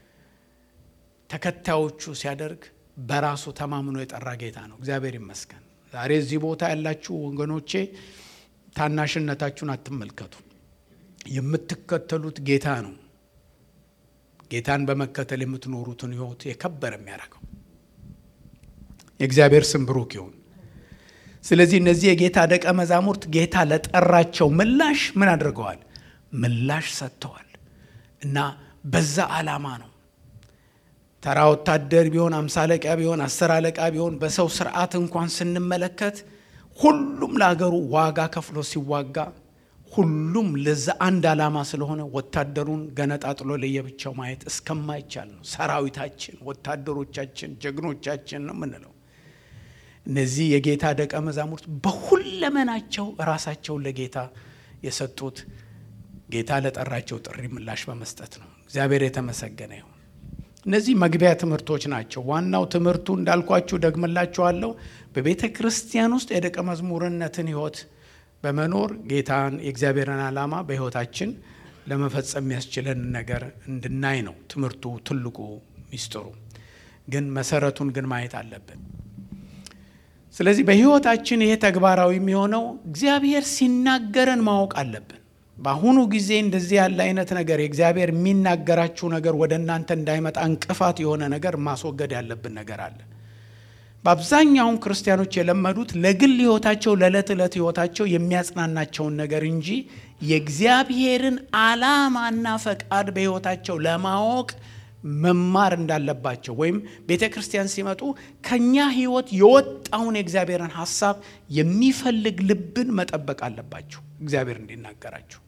S1: ተከታዮቹ ሲያደርግ በራሱ ተማምኖ የጠራ ጌታ ነው። እግዚአብሔር ይመስገን። ዛሬ እዚህ ቦታ ያላችሁ ወገኖቼ ታናሽነታችሁን አትመልከቱ። የምትከተሉት ጌታ ነው። ጌታን በመከተል የምትኖሩትን ሕይወት የከበረ የሚያደርገው የእግዚአብሔር ስም ብሩክ ይሁን። ስለዚህ እነዚህ የጌታ ደቀ መዛሙርት ጌታ ለጠራቸው ምላሽ ምን አድርገዋል? ምላሽ ሰጥተዋል። እና በዛ ዓላማ ነው። ተራ ወታደር ቢሆን አምሳ አለቃ ቢሆን አስር አለቃ ቢሆን በሰው ስርዓት እንኳን ስንመለከት ሁሉም ለአገሩ ዋጋ ከፍሎ ሲዋጋ ሁሉም ለዛ አንድ ዓላማ ስለሆነ ወታደሩን ገነጣጥሎ ለየብቻው ማየት እስከማይቻል ነው። ሰራዊታችን፣ ወታደሮቻችን፣ ጀግኖቻችን ነው የምንለው። እነዚህ የጌታ ደቀ መዛሙርት በሁለመናቸው ራሳቸውን ለጌታ የሰጡት ጌታ ለጠራቸው ጥሪ ምላሽ በመስጠት ነው። እግዚአብሔር የተመሰገነ ይሁን። እነዚህ መግቢያ ትምህርቶች ናቸው። ዋናው ትምህርቱ እንዳልኳችሁ ደግምላችኋለሁ። በቤተ ክርስቲያን ውስጥ የደቀ መዝሙርነትን ሕይወት በመኖር ጌታን የእግዚአብሔርን ዓላማ በሕይወታችን ለመፈጸም የሚያስችለን ነገር እንድናይ ነው ትምህርቱ ትልቁ ሚስጥሩ። ግን መሰረቱን ግን ማየት አለብን። ስለዚህ በሕይወታችን ይሄ ተግባራዊ የሚሆነው እግዚአብሔር ሲናገረን ማወቅ አለብን። በአሁኑ ጊዜ እንደዚህ ያለ አይነት ነገር የእግዚአብሔር የሚናገራችሁ ነገር ወደ እናንተ እንዳይመጣ እንቅፋት የሆነ ነገር ማስወገድ ያለብን ነገር አለ። በአብዛኛውን ክርስቲያኖች የለመዱት ለግል ሕይወታቸው ለዕለት ዕለት ሕይወታቸው የሚያጽናናቸውን ነገር እንጂ የእግዚአብሔርን ዓላማና ፈቃድ በሕይወታቸው ለማወቅ መማር እንዳለባቸው ወይም ቤተ ክርስቲያን ሲመጡ ከኛ ሕይወት የወጣውን የእግዚአብሔርን ሐሳብ የሚፈልግ ልብን መጠበቅ አለባቸው። እግዚአብሔር እንዲናገራችሁ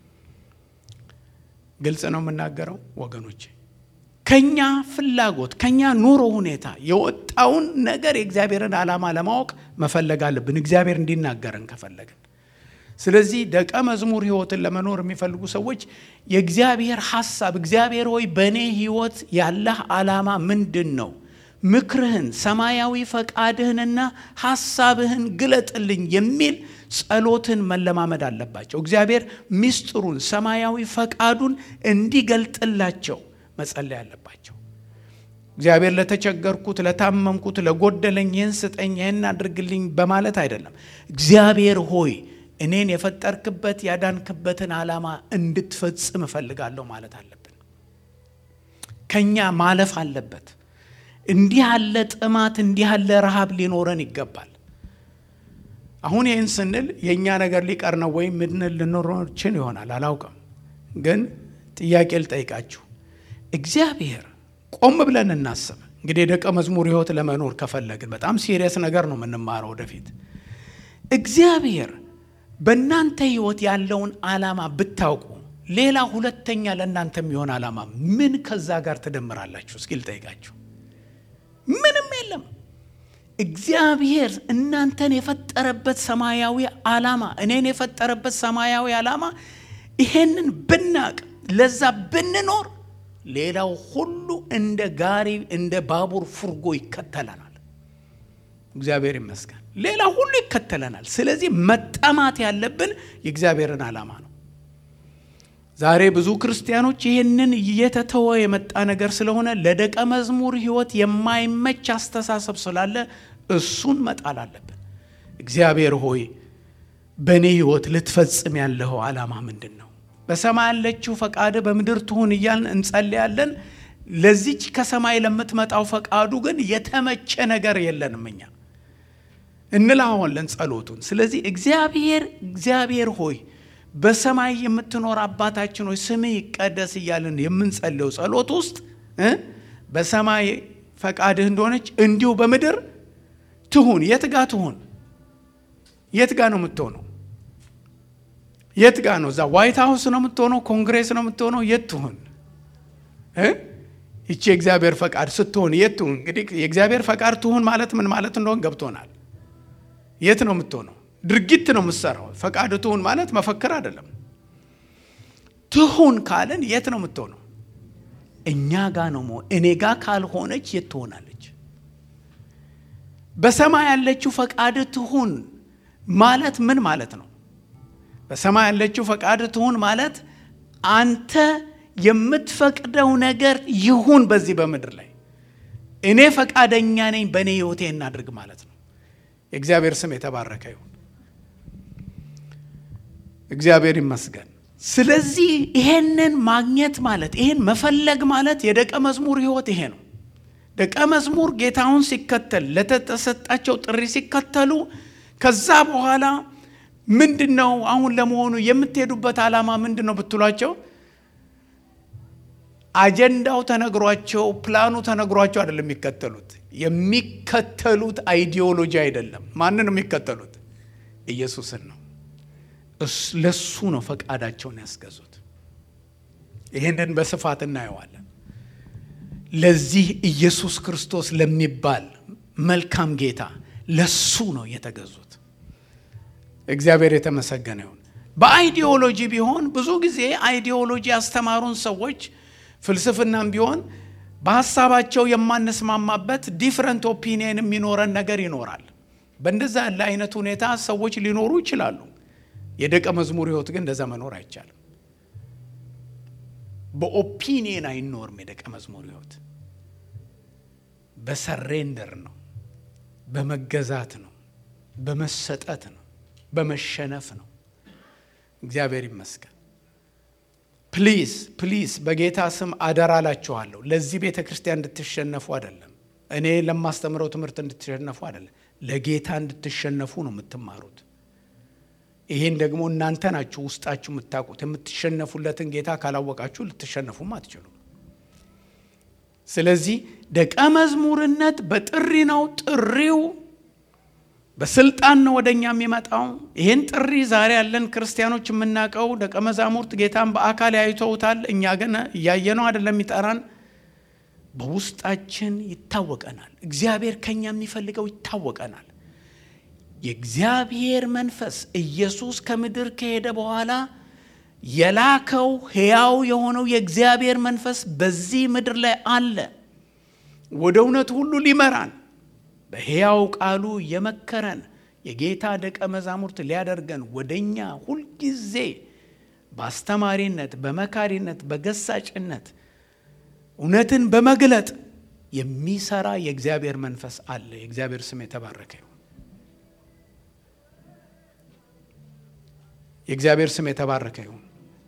S1: ግልጽ ነው የምናገረው ወገኖቼ። ከኛ ፍላጎት ከኛ ኑሮ ሁኔታ የወጣውን ነገር የእግዚአብሔርን ዓላማ ለማወቅ መፈለግ አለብን፣ እግዚአብሔር እንዲናገረን ከፈለግን። ስለዚህ ደቀ መዝሙር ሕይወትን ለመኖር የሚፈልጉ ሰዎች የእግዚአብሔር ሐሳብ እግዚአብሔር ሆይ በእኔ ሕይወት ያለህ ዓላማ ምንድን ነው? ምክርህን፣ ሰማያዊ ፈቃድህንና ሐሳብህን ግለጥልኝ የሚል ጸሎትን መለማመድ አለባቸው። እግዚአብሔር ምስጢሩን፣ ሰማያዊ ፈቃዱን እንዲገልጥላቸው መጸለይ አለባቸው። እግዚአብሔር ለተቸገርኩት፣ ለታመምኩት፣ ለጎደለኝ ይህን ስጠኝ፣ ይህን አድርግልኝ በማለት አይደለም። እግዚአብሔር ሆይ እኔን የፈጠርክበት ያዳንክበትን ዓላማ እንድትፈጽም እፈልጋለሁ ማለት አለብን። ከኛ ማለፍ አለበት። እንዲህ ያለ ጥማት፣ እንዲህ ያለ ረሃብ ሊኖረን ይገባል። አሁን ይህን ስንል የእኛ ነገር ሊቀር ነው ወይም ምድንል ልኖሮችን ይሆናል አላውቅም። ግን ጥያቄ ልጠይቃችሁ እግዚአብሔር ቆም ብለን እናስብ። እንግዲህ የደቀ መዝሙር ሕይወት ለመኖር ከፈለግን በጣም ሲሪየስ ነገር ነው የምንማረው ወደፊት። እግዚአብሔር በእናንተ ሕይወት ያለውን ዓላማ ብታውቁ ሌላ ሁለተኛ ለእናንተ የሚሆን ዓላማ ምን ከዛ ጋር ትደምራላችሁ? እስኪ ልጠይቃችሁ። ምንም የለም።
S2: እግዚአብሔር እናንተን የፈጠረበት ሰማያዊ ዓላማ እኔን የፈጠረበት ሰማያዊ ዓላማ ይሄንን ብናቅ ለዛ ብንኖር ሌላው ሁሉ እንደ ጋሪ እንደ ባቡር ፉርጎ ይከተለናል። እግዚአብሔር ይመስገን። ሌላ ሁሉ ይከተለናል። ስለዚህ መጠማት ያለብን የእግዚአብሔርን ዓላማ ነው። ዛሬ ብዙ ክርስቲያኖች ይህንን እየተተወ የመጣ ነገር ስለሆነ ለደቀ መዝሙር ሕይወት የማይመች አስተሳሰብ ስላለ እሱን መጣል አለብን። እግዚአብሔር ሆይ በእኔ ሕይወት ልትፈጽም ያለኸው ዓላማ ምንድን ነው? በሰማይ ያለችው ፈቃድ በምድር ትሁን እያልን እንጸልያለን። ለዚች ከሰማይ ለምትመጣው ፈቃዱ ግን የተመቸ ነገር የለንም እኛ እንላዋለን ጸሎቱን። ስለዚህ እግዚአብሔር እግዚአብሔር ሆይ በሰማይ የምትኖር አባታችን ሆይ ስምህ ይቀደስ እያልን የምንጸልየው ጸሎት ውስጥ በሰማይ ፈቃድህ እንደሆነች እንዲሁ በምድር ትሁን። የት ጋ ትሁን? የት ጋ ነው የምትሆነው? የት ጋ ነው? እዛ ዋይት ሀውስ ነው የምትሆነው? ኮንግሬስ ነው የምትሆነው? የት ትሁን? ይቺ የእግዚአብሔር ፈቃድ ስትሆን የት ትሁን? እንግዲህ የእግዚአብሔር ፈቃድ ትሁን ማለት ምን ማለት እንደሆን ገብቶናል። የት ነው የምትሆነው? ድርጊት ነው የምትሰራው። ፈቃድ ትሁን ማለት መፈክር አይደለም። ትሁን ካልን የት ነው የምትሆነው? እኛ ጋ ነው መሆን። እኔ ጋ ካልሆነች የት ትሆናለች? በሰማይ ያለችው ፈቃድ ትሁን ማለት ምን ማለት ነው? በሰማይ ያለችው ፈቃድ ትሁን ማለት አንተ የምትፈቅደው ነገር ይሁን በዚህ በምድር ላይ እኔ ፈቃደኛ ነኝ፣ በእኔ ህይወቴ እናድርግ ማለት ነው። የእግዚአብሔር ስም የተባረከ ይሁን። እግዚአብሔር ይመስገን። ስለዚህ ይሄንን ማግኘት ማለት ይሄን መፈለግ ማለት የደቀ መዝሙር ህይወት ይሄ ነው። ደቀ መዝሙር ጌታውን ሲከተል ለተሰጣቸው ጥሪ ሲከተሉ ከዛ በኋላ ምንድን ነው አሁን ለመሆኑ የምትሄዱበት ዓላማ ምንድን ነው ብትሏቸው አጀንዳው ተነግሯቸው ፕላኑ ተነግሯቸው አይደለም የሚከተሉት። የሚከተሉት አይዲዮሎጂ አይደለም። ማንን ነው የሚከተሉት? ኢየሱስን ነው። ለሱ ነው ፈቃዳቸውን ያስገዙት። ይህንን በስፋት እናየዋለን። ለዚህ ኢየሱስ ክርስቶስ ለሚባል መልካም ጌታ ለሱ ነው የተገዙት። እግዚአብሔር የተመሰገነ ይሁን። በአይዲዮሎጂ ቢሆን ብዙ ጊዜ አይዲዮሎጂ ያስተማሩን ሰዎች ፍልስፍናም ቢሆን በሀሳባቸው የማንስማማበት ዲፍረንት ኦፒኒየን የሚኖረን ነገር ይኖራል። በእንደዛ ያለ አይነት ሁኔታ ሰዎች ሊኖሩ ይችላሉ። የደቀ መዝሙር ህይወት ግን እንደዛ መኖር አይቻልም። በኦፒኒየን አይኖርም። የደቀ መዝሙር ህይወት በሰሬንደር ነው፣ በመገዛት ነው፣ በመሰጠት ነው፣ በመሸነፍ ነው። እግዚአብሔር ይመስገን። ፕሊዝ ፕሊዝ በጌታ ስም አደራ ላችኋለሁ። ለዚህ ቤተ ክርስቲያን እንድትሸነፉ አይደለም፣ እኔ ለማስተምረው ትምህርት እንድትሸነፉ አይደለም፣ ለጌታ እንድትሸነፉ ነው የምትማሩት። ይሄን ደግሞ እናንተ ናችሁ ውስጣችሁ የምታውቁት። የምትሸነፉለትን ጌታ ካላወቃችሁ ልትሸነፉም አትችሉም። ስለዚህ ደቀ መዝሙርነት በጥሪ ነው። ጥሪው በስልጣን ነው ወደ እኛ የሚመጣው። ይህን ጥሪ ዛሬ ያለን ክርስቲያኖች የምናውቀው ደቀ መዛሙርት ጌታን በአካል ያይተውታል። እኛ ግን እያየነው አይደለም የሚጠራን፣ በውስጣችን ይታወቀናል። እግዚአብሔር ከኛ የሚፈልገው ይታወቀናል። የእግዚአብሔር መንፈስ ኢየሱስ ከምድር ከሄደ በኋላ የላከው ሕያው የሆነው የእግዚአብሔር መንፈስ በዚህ ምድር ላይ አለ። ወደ እውነት ሁሉ ሊመራን በሕያው ቃሉ የመከረን የጌታ ደቀ መዛሙርት ሊያደርገን ወደ እኛ ሁልጊዜ በአስተማሪነት፣ በመካሪነት፣ በገሳጭነት እውነትን በመግለጥ የሚሰራ የእግዚአብሔር መንፈስ አለ። የእግዚአብሔር ስም የተባረከ ይሁን። የእግዚአብሔር ስም የተባረከ ይሁን።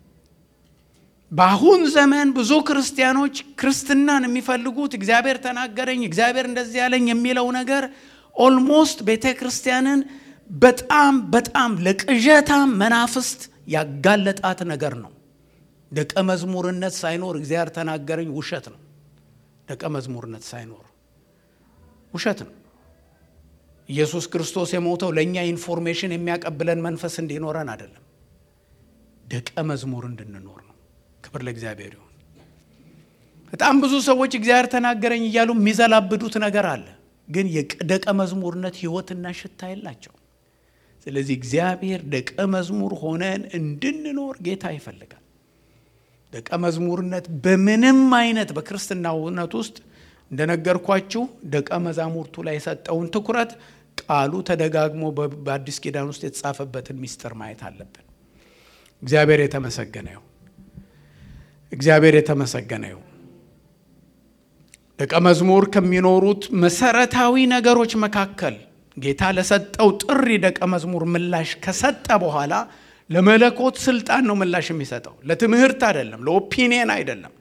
S2: በአሁን ዘመን ብዙ ክርስቲያኖች ክርስትናን የሚፈልጉት እግዚአብሔር ተናገረኝ፣ እግዚአብሔር እንደዚህ ያለኝ የሚለው ነገር ኦልሞስት ቤተ ክርስቲያንን በጣም በጣም ለቅዠታም መናፍስት ያጋለጣት ነገር ነው። ደቀ መዝሙርነት ሳይኖር እግዚአብሔር ተናገረኝ ውሸት ነው። ደቀ መዝሙርነት ሳይኖር ውሸት ነው። ኢየሱስ ክርስቶስ የሞተው ለእኛ ኢንፎርሜሽን የሚያቀብለን መንፈስ እንዲኖረን አይደለም፣ ደቀ መዝሙር እንድንኖር ነው። ክብር ለእግዚአብሔር ይሁን። በጣም ብዙ ሰዎች እግዚአብሔር ተናገረኝ እያሉ የሚዘላብዱት ነገር አለ። ግን የደቀ መዝሙርነት ሕይወትና ሽታ የላቸው። ስለዚህ እግዚአብሔር ደቀ መዝሙር ሆነን እንድንኖር ጌታ ይፈልጋል። ደቀ መዝሙርነት በምንም አይነት በክርስትና እውነት ውስጥ እንደነገርኳችሁ ደቀ መዛሙርቱ ላይ የሰጠውን ትኩረት ቃሉ ተደጋግሞ በአዲስ ኪዳን ውስጥ የተጻፈበትን ሚስጥር ማየት አለብን። እግዚአብሔር የተመሰገነ ይሁን። እግዚአብሔር የተመሰገነ ይሁን። ደቀ መዝሙር ከሚኖሩት መሰረታዊ ነገሮች መካከል ጌታ ለሰጠው ጥሪ ደቀ መዝሙር ምላሽ ከሰጠ በኋላ ለመለኮት ስልጣን ነው ምላሽ የሚሰጠው፣ ለትምህርት አይደለም፣ ለኦፒኒየን አይደለም።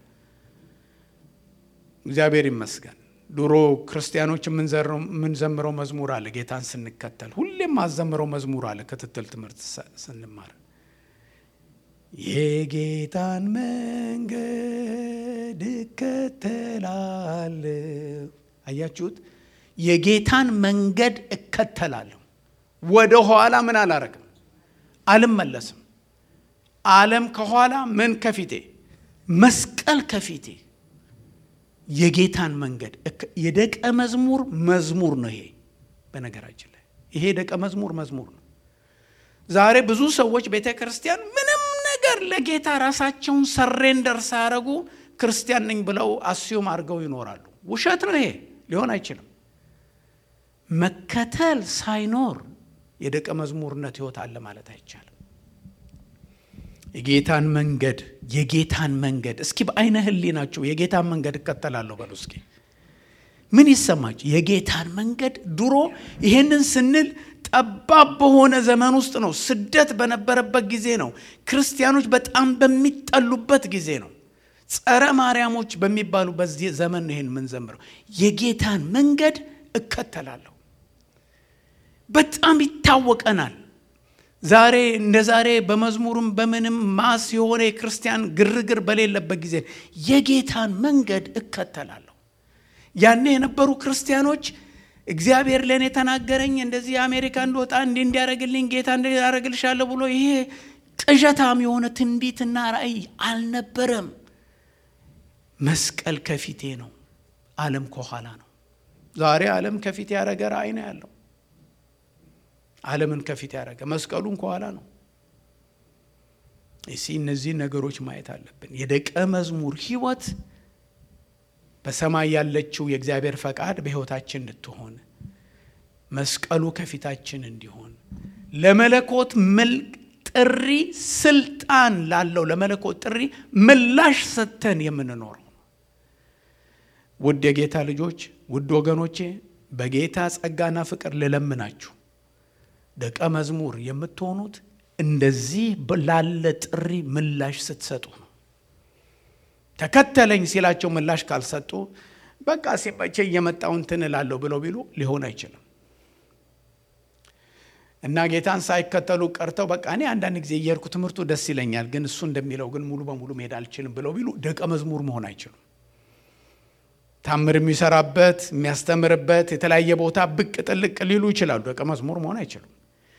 S2: እግዚአብሔር ይመስገን። ድሮ ክርስቲያኖች የምንዘምረው መዝሙር አለ። ጌታን ስንከተል ሁሌም ማዘምረው መዝሙር አለ። ክትትል ትምህርት ስንማር የጌታን መንገድ እከተላለሁ። አያችሁት? የጌታን መንገድ እከተላለሁ። ወደ ኋላ ምን አላረግም፣ አልመለስም። ዓለም ከኋላ ምን ከፊቴ፣ መስቀል ከፊቴ የጌታን መንገድ የደቀ መዝሙር መዝሙር ነው። ይሄ በነገራችን ላይ ይሄ ደቀ መዝሙር መዝሙር ነው። ዛሬ ብዙ ሰዎች ቤተ ክርስቲያን ምንም ነገር ለጌታ ራሳቸውን ሰሬንደር ሳያደርጉ ክርስቲያን ነኝ ብለው አስዩም አድርገው ይኖራሉ። ውሸት ነው። ይሄ ሊሆን አይችልም። መከተል ሳይኖር የደቀ መዝሙርነት ሕይወት አለ ማለት አይቻልም። የጌታን መንገድ የጌታን መንገድ እስኪ በአይነ ህሊናችሁ የጌታን መንገድ እከተላለሁ በሉ እስኪ ምን ይሰማችሁ? የጌታን መንገድ ድሮ ይሄንን ስንል ጠባብ በሆነ ዘመን ውስጥ ነው። ስደት በነበረበት ጊዜ ነው። ክርስቲያኖች በጣም በሚጠሉበት ጊዜ ነው። ጸረ ማርያሞች በሚባሉ በዚህ ዘመን ነው ይሄን የምንዘምረው። የጌታን መንገድ እከተላለሁ። በጣም ይታወቀናል። ዛሬ እንደ ዛሬ በመዝሙርም በምንም ማስ የሆነ የክርስቲያን ግርግር በሌለበት ጊዜ የጌታን መንገድ እከተላለሁ። ያኔ የነበሩ ክርስቲያኖች እግዚአብሔር ለእኔ ተናገረኝ፣ እንደዚህ የአሜሪካ እንደወጣ እንዲህ እንዲያደርግልኝ ጌታ እንዲያደርግልሻለሁ ብሎ ይሄ ቅዠታም የሆነ ትንቢትና ራእይ አልነበረም። መስቀል ከፊቴ ነው፣ ዓለም ከኋላ ነው። ዛሬ ዓለም ከፊት ያደረገ ራእይ ነው ያለው። ዓለምን ከፊት ያደረገ መስቀሉን ከኋላ ነው። እሲ እነዚህ ነገሮች ማየት አለብን። የደቀ መዝሙር ሕይወት በሰማይ ያለችው የእግዚአብሔር ፈቃድ በሕይወታችን እንድትሆን መስቀሉ ከፊታችን እንዲሆን ለመለኮት ጥሪ ስልጣን ላለው ለመለኮት ጥሪ ምላሽ ሰጥተን የምንኖረው ነው። ውድ የጌታ ልጆች፣ ውድ ወገኖቼ በጌታ ጸጋና ፍቅር ልለምናችሁ ደቀ መዝሙር የምትሆኑት እንደዚህ ላለ ጥሪ ምላሽ ስትሰጡ ነው። ተከተለኝ ሲላቸው ምላሽ ካልሰጡ በቃ ሲመቼ እየመጣው እንትን እላለሁ ብለው ቢሉ ሊሆን አይችልም። እና ጌታን ሳይከተሉ ቀርተው በቃ እኔ አንዳንድ ጊዜ እየሄድኩ ትምህርቱ ደስ ይለኛል፣ ግን እሱ እንደሚለው ግን ሙሉ በሙሉ መሄድ አልችልም ብለው ቢሉ ደቀ መዝሙር መሆን አይችሉም። ታምር የሚሰራበት የሚያስተምርበት የተለያየ ቦታ ብቅ ጥልቅ ሊሉ ይችላሉ። ደቀ መዝሙር መሆን አይችሉም።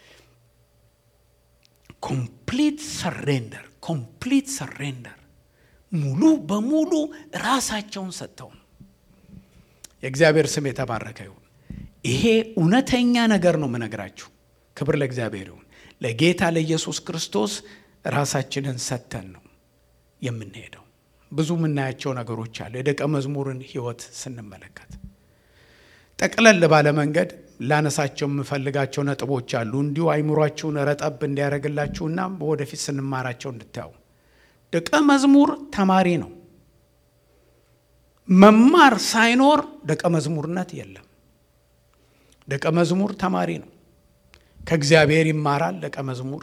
S2: ኮምፕሊት ሰሬንደር ኮምፕሊት ሰሬንደር ሙሉ በሙሉ ራሳቸውን ሰጥተው ነው። የእግዚአብሔር ስም የተባረከ ይሁን። ይሄ እውነተኛ ነገር ነው የምነግራችሁ። ክብር ለእግዚአብሔር ይሁን። ለጌታ ለኢየሱስ ክርስቶስ ራሳችንን ሰጥተን ነው የምንሄደው። ብዙ የምናያቸው ነገሮች አሉ። የደቀ መዝሙርን ሕይወት ስንመለከት ጠቅለል ባለ መንገድ ላነሳቸው የምፈልጋቸው ነጥቦች አሉ። እንዲሁ አይምሯችሁን ረጠብ እንዲያደርግላችሁና በወደፊት ስንማራቸው እንድታዩ። ደቀ መዝሙር ተማሪ ነው። መማር ሳይኖር ደቀ መዝሙርነት የለም። ደቀ መዝሙር ተማሪ ነው። ከእግዚአብሔር ይማራል። ደቀ መዝሙር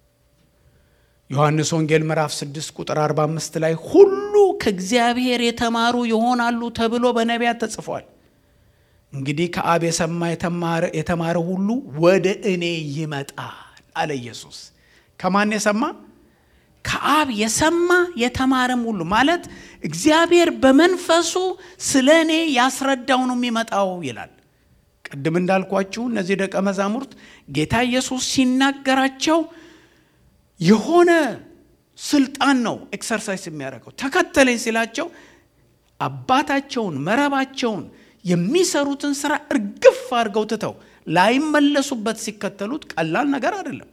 S2: ዮሐንስ ወንጌል ምዕራፍ 6 ቁጥር 45 ላይ ሁሉ ከእግዚአብሔር የተማሩ ይሆናሉ ተብሎ በነቢያት ተጽፏል። እንግዲህ ከአብ የሰማ የተማረ ሁሉ ወደ እኔ ይመጣል አለ ኢየሱስ። ከማን የሰማ? ከአብ የሰማ የተማረም ሁሉ ማለት እግዚአብሔር በመንፈሱ ስለ እኔ ያስረዳው ነው የሚመጣው ይላል። ቅድም እንዳልኳችሁ እነዚህ ደቀ መዛሙርት ጌታ ኢየሱስ ሲናገራቸው የሆነ ስልጣን ነው ኤክሰርሳይዝ የሚያደርገው። ተከተለኝ ሲላቸው አባታቸውን መረባቸውን የሚሰሩትን ስራ እርግፍ አድርገው ትተው ላይመለሱበት ሲከተሉት ቀላል ነገር አይደለም።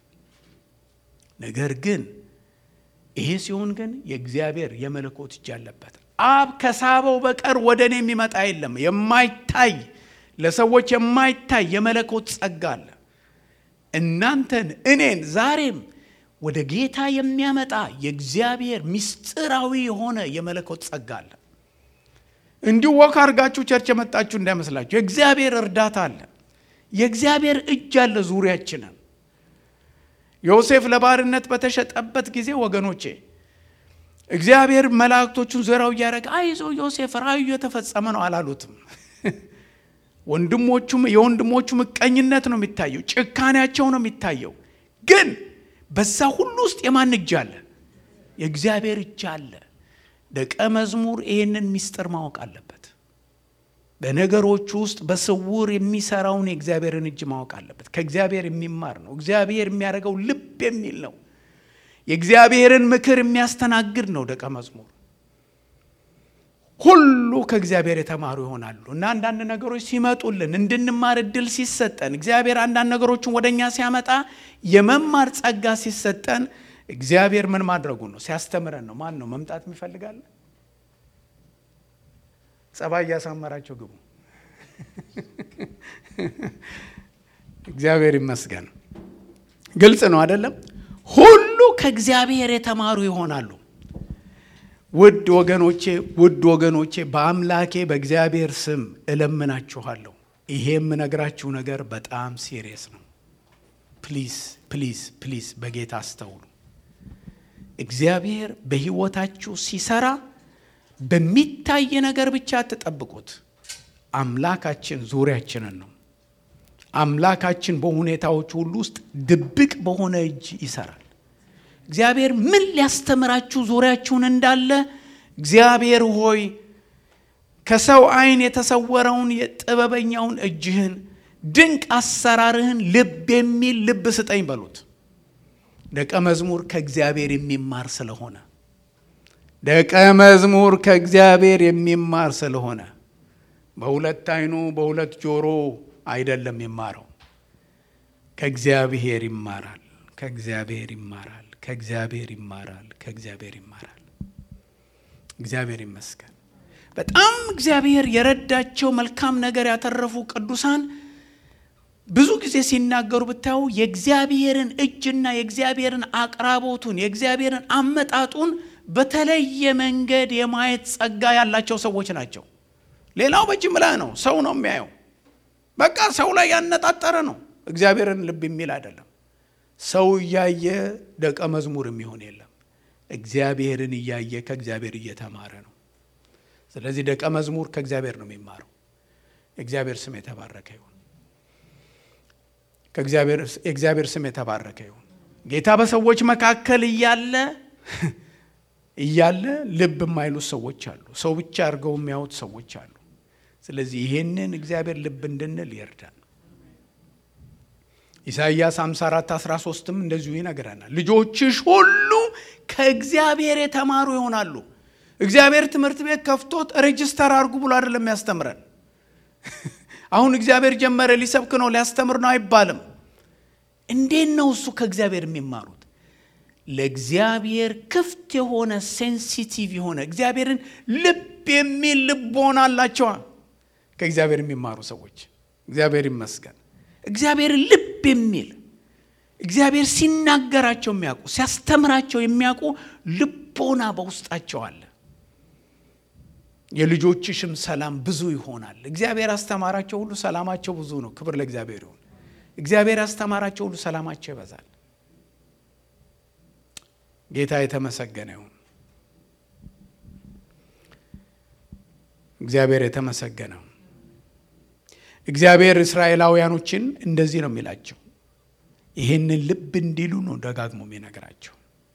S2: ነገር ግን ይሄ ሲሆን ግን የእግዚአብሔር የመለኮት እጅ አለበት። አብ ከሳበው በቀር ወደ እኔ የሚመጣ የለም። የማይታይ ለሰዎች የማይታይ የመለኮት ጸጋ አለ። እናንተን እኔን ዛሬም ወደ ጌታ የሚያመጣ የእግዚአብሔር ምስጢራዊ የሆነ የመለኮት ጸጋ አለ። እንዲሁ ወክ አድርጋችሁ ቸርች የመጣችሁ እንዳይመስላችሁ። የእግዚአብሔር እርዳታ አለ። የእግዚአብሔር እጅ አለ ዙሪያችንን። ዮሴፍ ለባርነት በተሸጠበት ጊዜ ወገኖቼ እግዚአብሔር መላእክቶቹን ዙሪያው እያደረገ አይዞ ዮሴፍ ራእዩ የተፈጸመ ነው አላሉትም። ወንድሞቹም የወንድሞቹ ምቀኝነት ነው የሚታየው፣ ጭካኔያቸው ነው የሚታየው። ግን በዛ ሁሉ ውስጥ የማን እጅ አለ? የእግዚአብሔር እጅ አለ። ደቀ መዝሙር ይህንን ምስጢር ማወቅ አለበት። በነገሮቹ ውስጥ በስውር የሚሰራውን የእግዚአብሔርን እጅ ማወቅ አለበት። ከእግዚአብሔር የሚማር ነው። እግዚአብሔር የሚያደርገው ልብ የሚል ነው። የእግዚአብሔርን ምክር የሚያስተናግድ ነው ደቀ መዝሙር። ሁሉ ከእግዚአብሔር የተማሩ ይሆናሉ እና አንዳንድ ነገሮች ሲመጡልን እንድንማር እድል ሲሰጠን እግዚአብሔር አንዳንድ ነገሮችን ወደ እኛ ሲያመጣ የመማር ጸጋ ሲሰጠን እግዚአብሔር ምን ማድረጉ ነው? ሲያስተምረን ነው። ማን ነው መምጣት የሚፈልጋለ? ጸባይ እያሳመራቸው ግቡ። እግዚአብሔር ይመስገን። ግልጽ ነው አይደለም? ሁሉ ከእግዚአብሔር የተማሩ ይሆናሉ። ውድ ወገኖቼ ውድ ወገኖቼ በአምላኬ በእግዚአብሔር ስም እለምናችኋለሁ። ይሄ የምነግራችሁ ነገር በጣም ሲሪየስ ነው። ፕሊዝ ፕሊዝ ፕሊዝ በጌታ አስተውሉ። እግዚአብሔር በሕይወታችሁ ሲሰራ በሚታይ ነገር ብቻ አትጠብቁት። አምላካችን ዙሪያችንን ነው። አምላካችን በሁኔታዎች ሁሉ ውስጥ ድብቅ በሆነ እጅ ይሰራል። እግዚአብሔር ምን ሊያስተምራችሁ ዙሪያችሁን እንዳለ እግዚአብሔር ሆይ ከሰው ዓይን የተሰወረውን የጥበበኛውን እጅህን ድንቅ አሰራርህን ልብ የሚል ልብ ስጠኝ በሉት። ደቀ መዝሙር ከእግዚአብሔር የሚማር ስለሆነ ደቀ መዝሙር ከእግዚአብሔር የሚማር ስለሆነ በሁለት ዓይኑ በሁለት ጆሮ አይደለም ይማረው፣ ከእግዚአብሔር ይማራል። ከእግዚአብሔር ይማራል። ከእግዚአብሔር ይማራል። ከእግዚአብሔር ይማራል። እግዚአብሔር ይመስገን። በጣም እግዚአብሔር የረዳቸው መልካም ነገር ያተረፉ ቅዱሳን ብዙ ጊዜ ሲናገሩ ብታዩ የእግዚአብሔርን እጅና የእግዚአብሔርን አቅራቦቱን የእግዚአብሔርን አመጣጡን በተለየ መንገድ የማየት ጸጋ ያላቸው ሰዎች ናቸው። ሌላው በጅምላ ነው፣ ሰው ነው የሚያየው። በቃ ሰው ላይ ያነጣጠረ ነው። እግዚአብሔርን ልብ የሚል አይደለም። ሰው እያየ ደቀ መዝሙር የሚሆን የለም። እግዚአብሔርን እያየ ከእግዚአብሔር እየተማረ ነው። ስለዚህ ደቀ መዝሙር ከእግዚአብሔር ነው የሚማረው። የእግዚአብሔር ስም የተባረከ ይሁን። የእግዚአብሔር ስም የተባረከ ይሁን። ጌታ በሰዎች መካከል እያለ እያለ ልብ የማይሉት ሰዎች አሉ። ሰው ብቻ አድርገው የሚያዩት ሰዎች አሉ። ስለዚህ ይሄንን እግዚአብሔር ልብ እንድንል ይርዳል። ኢሳይያስ 54 13ም እንደዚሁ ይነግረናል። ልጆችሽ ሁሉ ከእግዚአብሔር የተማሩ ይሆናሉ። እግዚአብሔር ትምህርት ቤት ከፍቶት ሬጅስተር አድርጉ ብሎ አይደለም ያስተምረን። አሁን እግዚአብሔር ጀመረ ሊሰብክ ነው ሊያስተምር ነው አይባልም። እንዴት ነው እሱ ከእግዚአብሔር የሚማሩት? ለእግዚአብሔር ክፍት የሆነ ሴንሲቲቭ የሆነ እግዚአብሔርን ልብ የሚል ልቦና አላቸዋ ከእግዚአብሔር የሚማሩ ሰዎች። እግዚአብሔር ይመስገን። እግዚአብሔርን ልብ የሚል እግዚአብሔር ሲናገራቸው የሚያውቁ ሲያስተምራቸው የሚያውቁ ልቦና በውስጣቸው አለ። የልጆችሽም ሰላም ብዙ ይሆናል። እግዚአብሔር አስተማራቸው ሁሉ ሰላማቸው ብዙ ነው። ክብር ለእግዚአብሔር ይሁን። እግዚአብሔር አስተማራቸው ሁሉ ሰላማቸው ይበዛል። ጌታ የተመሰገነ ይሁን። እግዚአብሔር የተመሰገነው እግዚአብሔር እስራኤላውያኖችን እንደዚህ ነው የሚላቸው። ይህንን ልብ እንዲሉ ነው ደጋግሞ የሚነግራቸው።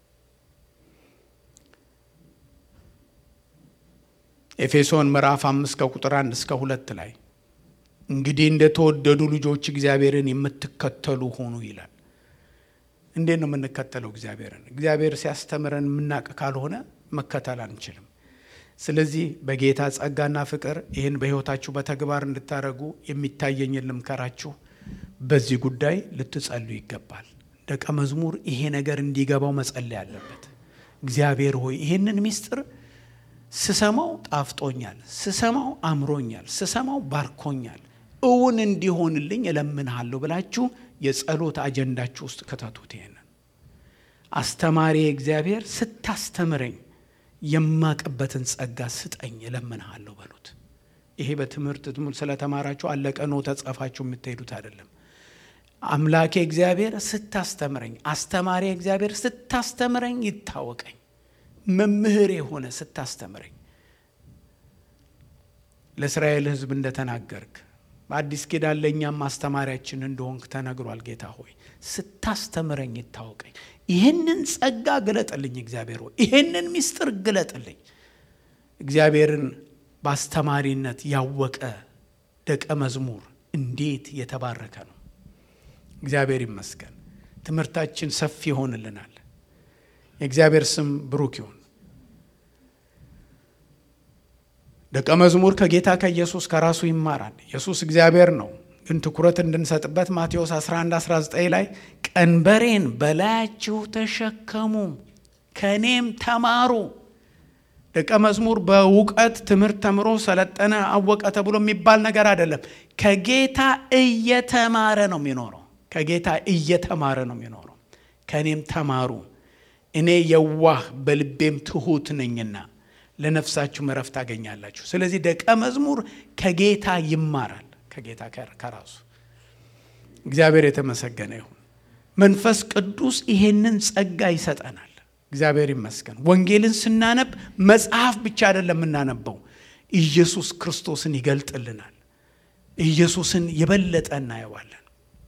S2: ኤፌሶን ምዕራፍ አምስት ከቁጥር አንድ እስከ ሁለት ላይ እንግዲህ እንደተወደዱ ልጆች እግዚአብሔርን የምትከተሉ ሆኑ ይላል። እንዴት ነው የምንከተለው እግዚአብሔርን? እግዚአብሔር ሲያስተምረን የምናውቅ ካልሆነ መከተል አንችልም።
S1: ስለዚህ በጌታ ጸጋና ፍቅር ይህን በሕይወታችሁ በተግባር እንድታደርጉ የሚታየኝን ልምከራችሁ። በዚህ ጉዳይ ልትጸሉ ይገባል። ደቀ መዝሙር ይሄ ነገር እንዲገባው መጸለይ አለበት። እግዚአብሔር ሆይ ይህንን ምስጢር ስሰማው ጣፍጦኛል፣ ስሰማው አምሮኛል፣ ስሰማው ባርኮኛል፣ እውን እንዲሆንልኝ እለምንሃለሁ ብላችሁ የጸሎት አጀንዳችሁ ውስጥ ከተቱት። ይሄንን አስተማሪ እግዚአብሔር ስታስተምረኝ የማቅበትን ጸጋ ስጠኝ እለምንሃለሁ በሉት። ይሄ በትምህርት ትምህርት ስለተማራችሁ አለቀ ነው ተጻፋችሁ የምትሄዱት አይደለም። አምላኬ እግዚአብሔር ስታስተምረኝ፣ አስተማሪ እግዚአብሔር ስታስተምረኝ ይታወቀኝ። መምህር የሆነ ስታስተምረኝ ለእስራኤል ሕዝብ እንደተናገርክ በአዲስ ኪዳን ለእኛም ማስተማሪያችን እንደሆንክ ተነግሯል። ጌታ ሆይ ስታስተምረኝ ይታወቀኝ። ይህንን ጸጋ ግለጥልኝ እግዚአብሔር ሆይ ይህንን ምስጢር ግለጥልኝ። እግዚአብሔርን በአስተማሪነት ያወቀ ደቀ መዝሙር እንዴት የተባረከ ነው! እግዚአብሔር ይመስገን። ትምህርታችን ሰፊ ይሆንልናል። የእግዚአብሔር ስም ብሩክ ይሁን። ደቀ መዝሙር ከጌታ ከኢየሱስ ከራሱ ይማራል። ኢየሱስ እግዚአብሔር ነው፣ ግን ትኩረት እንድንሰጥበት ማቴዎስ 11 19 ላይ ቀንበሬን በላያችሁ ተሸከሙ ከእኔም ተማሩ። ደቀ መዝሙር በእውቀት ትምህርት ተምሮ ሰለጠነ፣ አወቀ ተብሎ የሚባል ነገር አይደለም። ከጌታ እየተማረ ነው የሚኖረው። ከጌታ እየተማረ ነው የሚኖረው። ከእኔም ተማሩ እኔ የዋህ በልቤም ትሑት ነኝና ለነፍሳችሁም እረፍት ታገኛላችሁ። ስለዚህ ደቀ መዝሙር ከጌታ ይማራል፣ ከጌታ ከራሱ እግዚአብሔር የተመሰገነ ይሁን። መንፈስ ቅዱስ ይሄንን ጸጋ ይሰጠናል። እግዚአብሔር ይመስገን። ወንጌልን ስናነብ መጽሐፍ ብቻ አይደለም የምናነበው፣ ኢየሱስ ክርስቶስን ይገልጥልናል። ኢየሱስን የበለጠ እናየዋለን።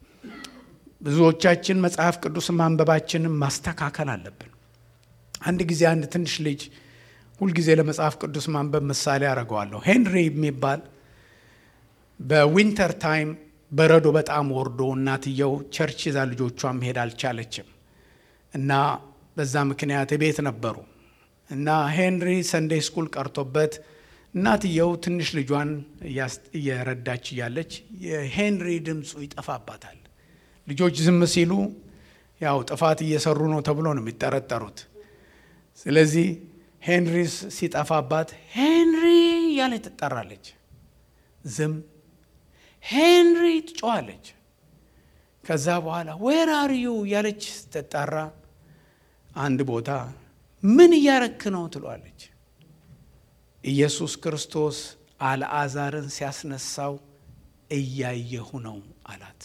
S1: ብዙዎቻችን መጽሐፍ ቅዱስ ማንበባችንን ማስተካከል አለብን። አንድ ጊዜ አንድ ትንሽ ልጅ ሁልጊዜ ለመጽሐፍ ቅዱስ ማንበብ ምሳሌ አደርገዋለሁ። ሄንሪ የሚባል በዊንተር ታይም በረዶ በጣም ወርዶ እናትየው ቸርች ይዛ ልጆቿ መሄድ አልቻለችም እና በዛ ምክንያት ቤት ነበሩ እና ሄንሪ ሰንዴይ ስኩል ቀርቶበት እናትየው ትንሽ ልጇን እየረዳች እያለች የሄንሪ ድምፁ ይጠፋባታል። ልጆች ዝም ሲሉ ያው ጥፋት እየሰሩ ነው ተብሎ ነው የሚጠረጠሩት። ስለዚህ ሄንሪ ሲጠፋባት ሄንሪ እያለች ትጠራለች። ዝም ሄንሪ ትጮዋለች። ከዛ በኋላ ዌር አር ዩ እያለች ስትጠራ አንድ ቦታ ምን እያረክ ነው ትሏለች። ኢየሱስ ክርስቶስ አልዓዛርን ሲያስነሳው እያየሁ ነው አላት።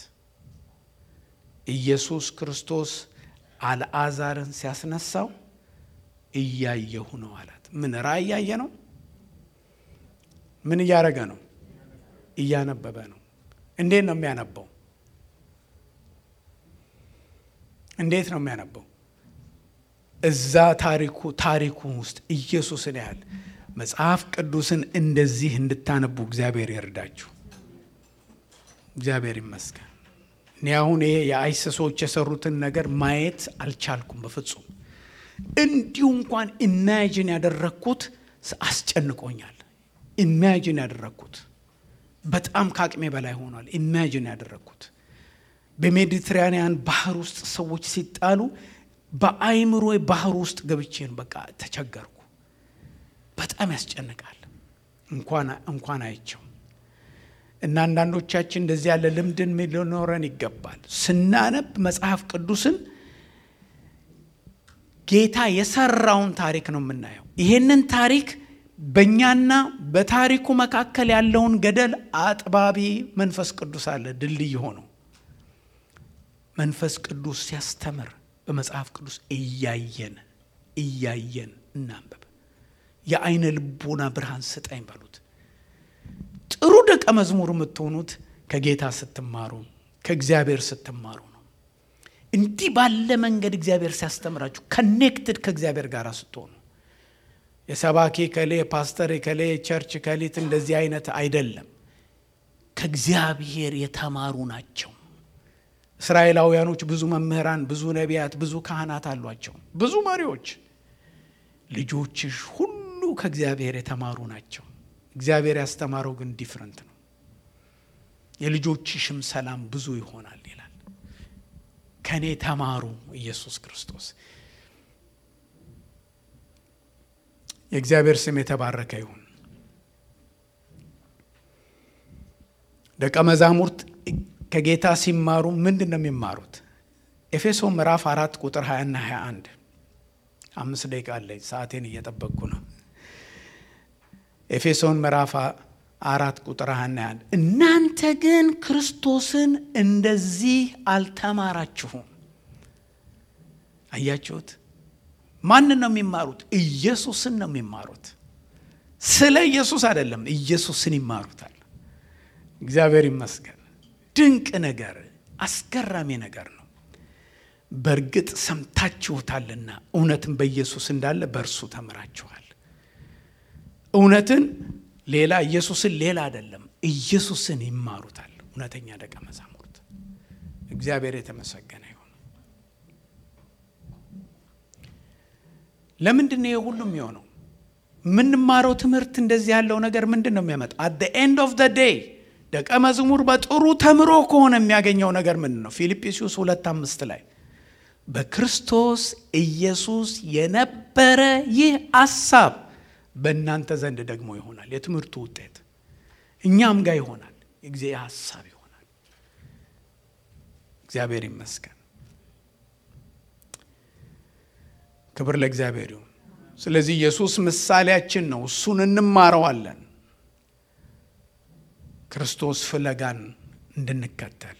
S1: ኢየሱስ ክርስቶስ አልዓዛርን ሲያስነሳው እያየሁ ነው አላት። ምን ራእይ እያየ ነው? ምን እያደረገ ነው? እያነበበ ነው። እንዴት ነው የሚያነበው? እንዴት ነው የሚያነበው? እዛ ታሪኩ ታሪኩ ውስጥ ኢየሱስን ያህል መጽሐፍ ቅዱስን እንደዚህ እንድታነቡ እግዚአብሔር ይርዳችሁ። እግዚአብሔር ይመስገን። እኔ አሁን ይሄ የአይሰሶች የሰሩትን ነገር ማየት አልቻልኩም በፍጹም። እንዲሁ እንኳን ኢማጂን ያደረግኩት አስጨንቆኛል። ኢማጂን ያደረግኩት በጣም ከአቅሜ በላይ ሆኗል። ኢማጂን ያደረግኩት በሜዲትራኒያን ባህር ውስጥ ሰዎች ሲጣሉ በአይምሮ ባህር ውስጥ ገብቼን በቃ ተቸገርኩ። በጣም ያስጨንቃል። እንኳን እንኳን አይቸው እና አንዳንዶቻችን እንደዚህ ያለ ልምድን ሊኖረን ይገባል። ስናነብ መጽሐፍ ቅዱስን ጌታ የሰራውን ታሪክ ነው የምናየው። ይሄንን ታሪክ በእኛና በታሪኩ መካከል ያለውን ገደል አጥባቢ መንፈስ ቅዱስ አለ፣ ድልድይ ሆኖ መንፈስ ቅዱስ ሲያስተምር በመጽሐፍ ቅዱስ እያየን እያየን እናንበብ። የአይነ ልቦና ብርሃን ስጠኝ በሉት። ጥሩ ደቀ መዝሙር የምትሆኑት ከጌታ ስትማሩ ከእግዚአብሔር ስትማሩ ነው። እንዲህ ባለ መንገድ እግዚአብሔር ሲያስተምራችሁ ከኔክትድ ከእግዚአብሔር ጋር ስትሆኑ የሰባኪ ከሌ ፓስተር ከሌ ቸርች ከሊት እንደዚህ አይነት አይደለም። ከእግዚአብሔር የተማሩ ናቸው። እስራኤላውያኖች ብዙ መምህራን፣ ብዙ ነቢያት፣ ብዙ ካህናት አሏቸው፣ ብዙ መሪዎች። ልጆችሽ ሁሉ
S2: ከእግዚአብሔር የተማሩ ናቸው። እግዚአብሔር ያስተማረው ግን ዲፍረንት ነው። የልጆችሽም ሰላም ብዙ ይሆናል ይላል። ከእኔ ተማሩ ኢየሱስ ክርስቶስ። የእግዚአብሔር ስም የተባረከ ይሁን። ደቀ መዛሙርት ከጌታ ሲማሩ ምንድን ነው የሚማሩት? ኤፌሶ ምዕራፍ አራት ቁጥር 20 ና 21 አምስት ደቂቃ አለኝ። ሰዓቴን እየጠበቅኩ ነው። ኤፌሶን ምዕራፍ አራት ቁጥር 21 እናንተ ግን ክርስቶስን እንደዚህ አልተማራችሁም። አያችሁት? ማንን ነው የሚማሩት? ኢየሱስን ነው የሚማሩት። ስለ ኢየሱስ አይደለም፣ ኢየሱስን ይማሩታል። እግዚአብሔር ይመስገን። ድንቅ ነገር፣ አስገራሚ ነገር ነው። በእርግጥ ሰምታችሁታልና እውነትን በኢየሱስ እንዳለ በእርሱ ተምራችኋል። እውነትን ሌላ ኢየሱስን ሌላ አይደለም፣ ኢየሱስን ይማሩታል። እውነተኛ ደቀ መዛሙርት። እግዚአብሔር የተመሰገነ ይሁን። ለምንድን ነው ሁሉም የሆነው? የምንማረው ትምህርት እንደዚህ ያለው ነገር ምንድን ነው የሚያመጣ? አት ኤንድ ኦፍ ደ ዴይ ደቀ መዝሙር በጥሩ ተምሮ ከሆነ የሚያገኘው ነገር ምንድን ነው? ፊልጵስዩስ ሁለት አምስት ላይ በክርስቶስ ኢየሱስ የነበረ ይህ አሳብ በእናንተ ዘንድ ደግሞ ይሆናል። የትምህርቱ ውጤት እኛም ጋር ይሆናል። የጊዜ ሀሳብ ይሆናል። እግዚአብሔር ይመስገን። ክብር ለእግዚአብሔር ይሁን። ስለዚህ ኢየሱስ ምሳሌያችን ነው። እሱን እንማረዋለን። ክርስቶስ ፍለጋን እንድንከተል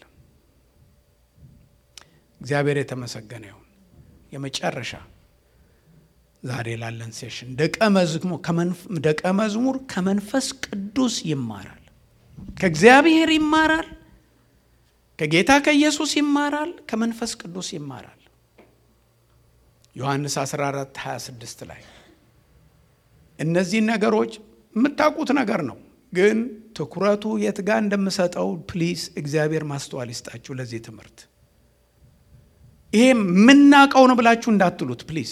S2: እግዚአብሔር የተመሰገነ ይሁን። የመጨረሻ ዛሬ ላለን ሴሽን ደቀ መዝሙር ከመንፈስ ቅዱስ ይማራል፣ ከእግዚአብሔር ይማራል፣ ከጌታ ከኢየሱስ ይማራል፣ ከመንፈስ ቅዱስ ይማራል። ዮሐንስ 14 26 ላይ እነዚህን ነገሮች የምታውቁት ነገር ነው፣ ግን ትኩረቱ የት ጋር እንደምሰጠው ፕሊዝ እግዚአብሔር ማስተዋል ይስጣችሁ ለዚህ ትምህርት። ይሄ የምናውቀው ነው ብላችሁ እንዳትሉት ፕሊዝ።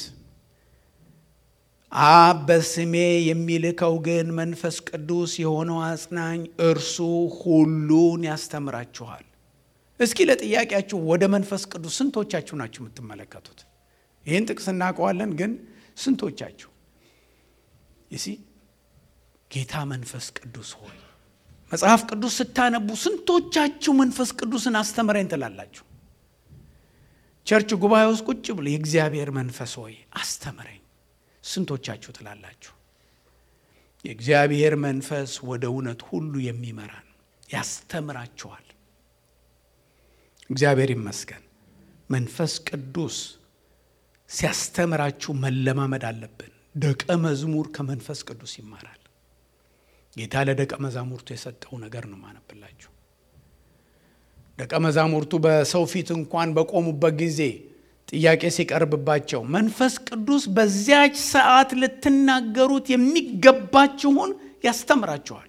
S2: አብ በስሜ የሚልከው ግን መንፈስ ቅዱስ የሆነው አጽናኝ እርሱ ሁሉን ያስተምራችኋል። እስኪ ለጥያቄያችሁ ወደ መንፈስ ቅዱስ ስንቶቻችሁ ናችሁ የምትመለከቱት? ይህን ጥቅስ እናውቀዋለን፣ ግን ስንቶቻችሁ ይሲ ጌታ መንፈስ ቅዱስ ሆይ መጽሐፍ ቅዱስ ስታነቡ ስንቶቻችሁ መንፈስ ቅዱስን አስተምረኝ ትላላችሁ? ቸርች ጉባኤ ውስጥ ቁጭ ብሎ የእግዚአብሔር መንፈስ ሆይ አስተምረኝ ስንቶቻችሁ ትላላችሁ? የእግዚአብሔር መንፈስ ወደ እውነት ሁሉ የሚመራን ያስተምራችኋል። እግዚአብሔር ይመስገን። መንፈስ ቅዱስ ሲያስተምራችሁ መለማመድ አለብን። ደቀ መዝሙር ከመንፈስ ቅዱስ ይማራል። ጌታ ለደቀ መዛሙርቱ የሰጠው ነገር ነው ማነብላችሁ። ደቀ መዛሙርቱ በሰው ፊት እንኳን በቆሙበት ጊዜ ጥያቄ ሲቀርብባቸው መንፈስ ቅዱስ በዚያች ሰዓት ልትናገሩት የሚገባችሁን ያስተምራችኋል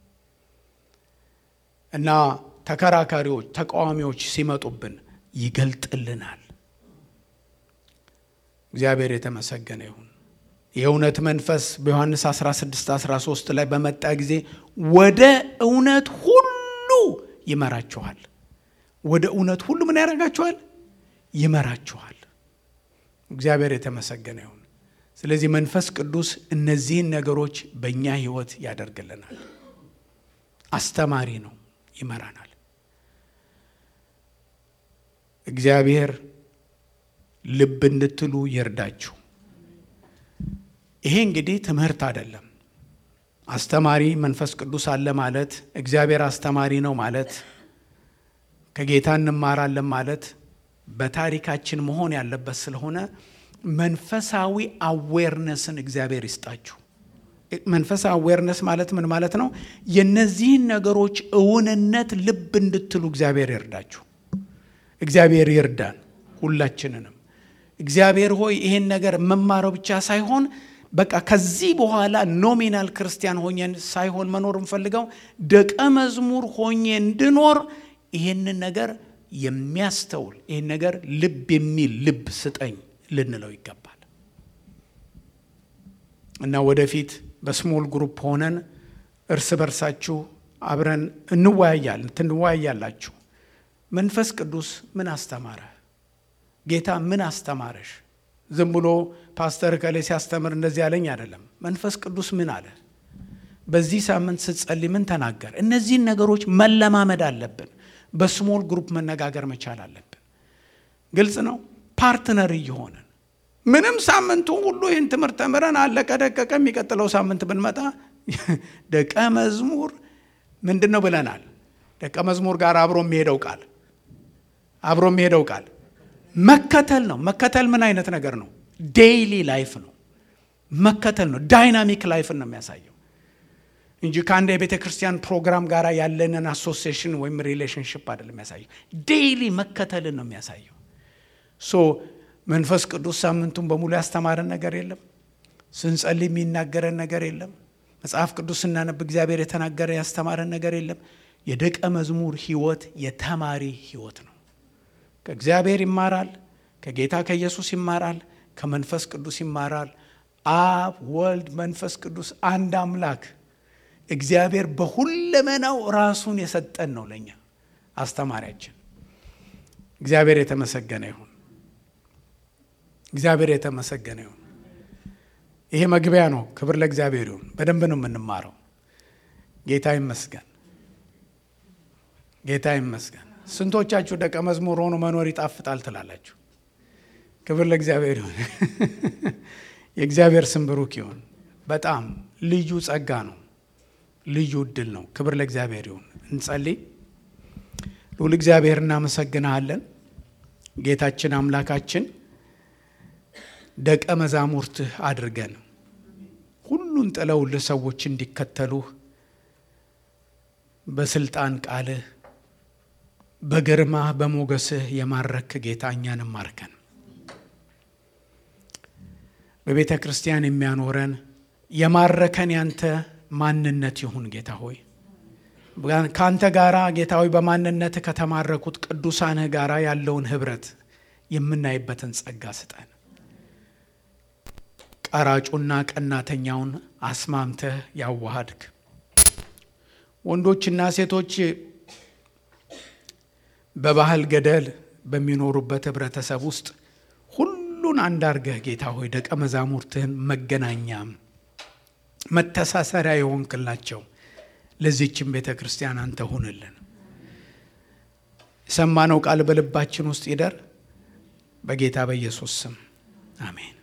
S2: እና ተከራካሪዎች፣ ተቃዋሚዎች ሲመጡብን ይገልጥልናል። እግዚአብሔር የተመሰገነ ይሁን። የእውነት መንፈስ በዮሐንስ 16 13 ላይ በመጣ ጊዜ ወደ እውነት ሁሉ ይመራችኋል። ወደ እውነት ሁሉ ምን ያደርጋችኋል? ይመራችኋል። እግዚአብሔር የተመሰገነ ይሁን። ስለዚህ መንፈስ ቅዱስ እነዚህን ነገሮች በእኛ ሕይወት ያደርግልናል። አስተማሪ ነው፣ ይመራናል። እግዚአብሔር ልብ እንድትሉ ይርዳችሁ። ይሄ እንግዲህ ትምህርት አይደለም። አስተማሪ መንፈስ ቅዱስ አለ ማለት እግዚአብሔር አስተማሪ ነው ማለት ከጌታ እንማራለን ማለት በታሪካችን መሆን ያለበት ስለሆነ መንፈሳዊ አዌርነስን እግዚአብሔር ይስጣችሁ። መንፈሳዊ አዌርነስ ማለት ምን ማለት ነው? የነዚህን ነገሮች እውንነት ልብ እንድትሉ እግዚአብሔር ይርዳችሁ። እግዚአብሔር ይርዳን ሁላችንንም። እግዚአብሔር ሆይ ይሄን ነገር መማረው ብቻ ሳይሆን በቃ ከዚህ በኋላ ኖሚናል ክርስቲያን ሆኜን ሳይሆን መኖር እንፈልገው ደቀ መዝሙር ሆኜ እንድኖር ይሄንን ነገር የሚያስተውል ይህን ነገር ልብ የሚል ልብ ስጠኝ ልንለው ይገባል።
S1: እና ወደፊት በስሞል ግሩፕ ሆነን እርስ በርሳችሁ አብረን እንወያያለን ትንወያያላችሁ። መንፈስ ቅዱስ ምን አስተማረ? ጌታ ምን አስተማረሽ? ዝም ብሎ ፓስተር ከሌ ሲያስተምር እንደዚህ ያለኝ አይደለም። መንፈስ ቅዱስ ምን አለ? በዚህ ሳምንት ስትጸልይ ምን ተናገር? እነዚህን ነገሮች መለማመድ አለብን። በስሞል ግሩፕ መነጋገር መቻል አለብን። ግልጽ ነው። ፓርትነር እየሆንን ምንም ሳምንቱ ሁሉ ይህን ትምህርት ተምረን አለቀ ደቀቀ፣ የሚቀጥለው ሳምንት ብንመጣ ደቀ መዝሙር ምንድን ነው ብለናል? ደቀ መዝሙር ጋር አብሮ የሚሄደው ቃል አብሮ የሚሄደው ቃል መከተል ነው። መከተል ምን አይነት ነገር ነው? ዴይሊ ላይፍ ነው። መከተል ነው። ዳይናሚክ ላይፍን ነው የሚያሳየው እንጂ ከአንድ የቤተ ክርስቲያን ፕሮግራም ጋር ያለንን አሶሲዬሽን ወይም ሪሌሽንሽፕ አይደለም የሚያሳየው። ዴይሊ መከተልን ነው የሚያሳየው። ሶ መንፈስ ቅዱስ ሳምንቱን በሙሉ ያስተማረን ነገር የለም። ስንጸልይ የሚናገረን ነገር የለም። መጽሐፍ ቅዱስ ስናነብ እግዚአብሔር የተናገረ ያስተማረን ነገር የለም። የደቀ መዝሙር ህይወት የተማሪ ህይወት ነው። ከእግዚአብሔር ይማራል፣ ከጌታ ከኢየሱስ ይማራል፣ ከመንፈስ ቅዱስ ይማራል። አብ ወልድ፣ መንፈስ ቅዱስ አንድ አምላክ እግዚአብሔር በሁለመናው ራሱን የሰጠን ነው ለእኛ አስተማሪያችን። እግዚአብሔር የተመሰገነ ይሁን። እግዚአብሔር የተመሰገነ ይሁን። ይሄ መግቢያ ነው። ክብር ለእግዚአብሔር ይሁን። በደንብ ነው የምንማረው። ጌታ ይመስገን። ጌታ ይመስገን። ስንቶቻችሁ ደቀ መዝሙር ሆኖ መኖር ይጣፍጣል ትላላችሁ? ክብር ለእግዚአብሔር ይሁን። የእግዚአብሔር ስም ብሩክ ይሁን። በጣም ልዩ ጸጋ ነው። ልዩ እድል ነው። ክብር ለእግዚአብሔር ይሁን። እንጸልይ። ልዑል እግዚአብሔር እናመሰግንሃለን። ጌታችን አምላካችን ደቀ መዛሙርትህ አድርገን ሁሉን ጥለውልህ ሰዎች እንዲከተሉህ በስልጣን ቃልህ በግርማህ በሞገስህ የማረክ ጌታ እኛንም ማርከን በቤተ ክርስቲያን የሚያኖረን የማረከን ያንተ ማንነት ይሁን ጌታ ሆይ ከአንተ ጋራ ጌታ ሆይ በማንነት ከተማረኩት ቅዱሳንህ ጋራ ያለውን ህብረት የምናይበትን ጸጋ ስጠን። ቀራጩና ቀናተኛውን አስማምተህ ያዋሃድክ ወንዶችና ሴቶች በባህል ገደል በሚኖሩበት ህብረተሰብ ውስጥ ሁሉን አንድ አርገህ ጌታ ሆይ ደቀ መዛሙርትህን መገናኛም መተሳሰሪያ የሆንክላቸው ለዚህችም ቤተ ክርስቲያን አንተ ሁንልን። የሰማነው ቃል በልባችን ውስጥ ይደር። በጌታ በኢየሱስ ስም አሜን።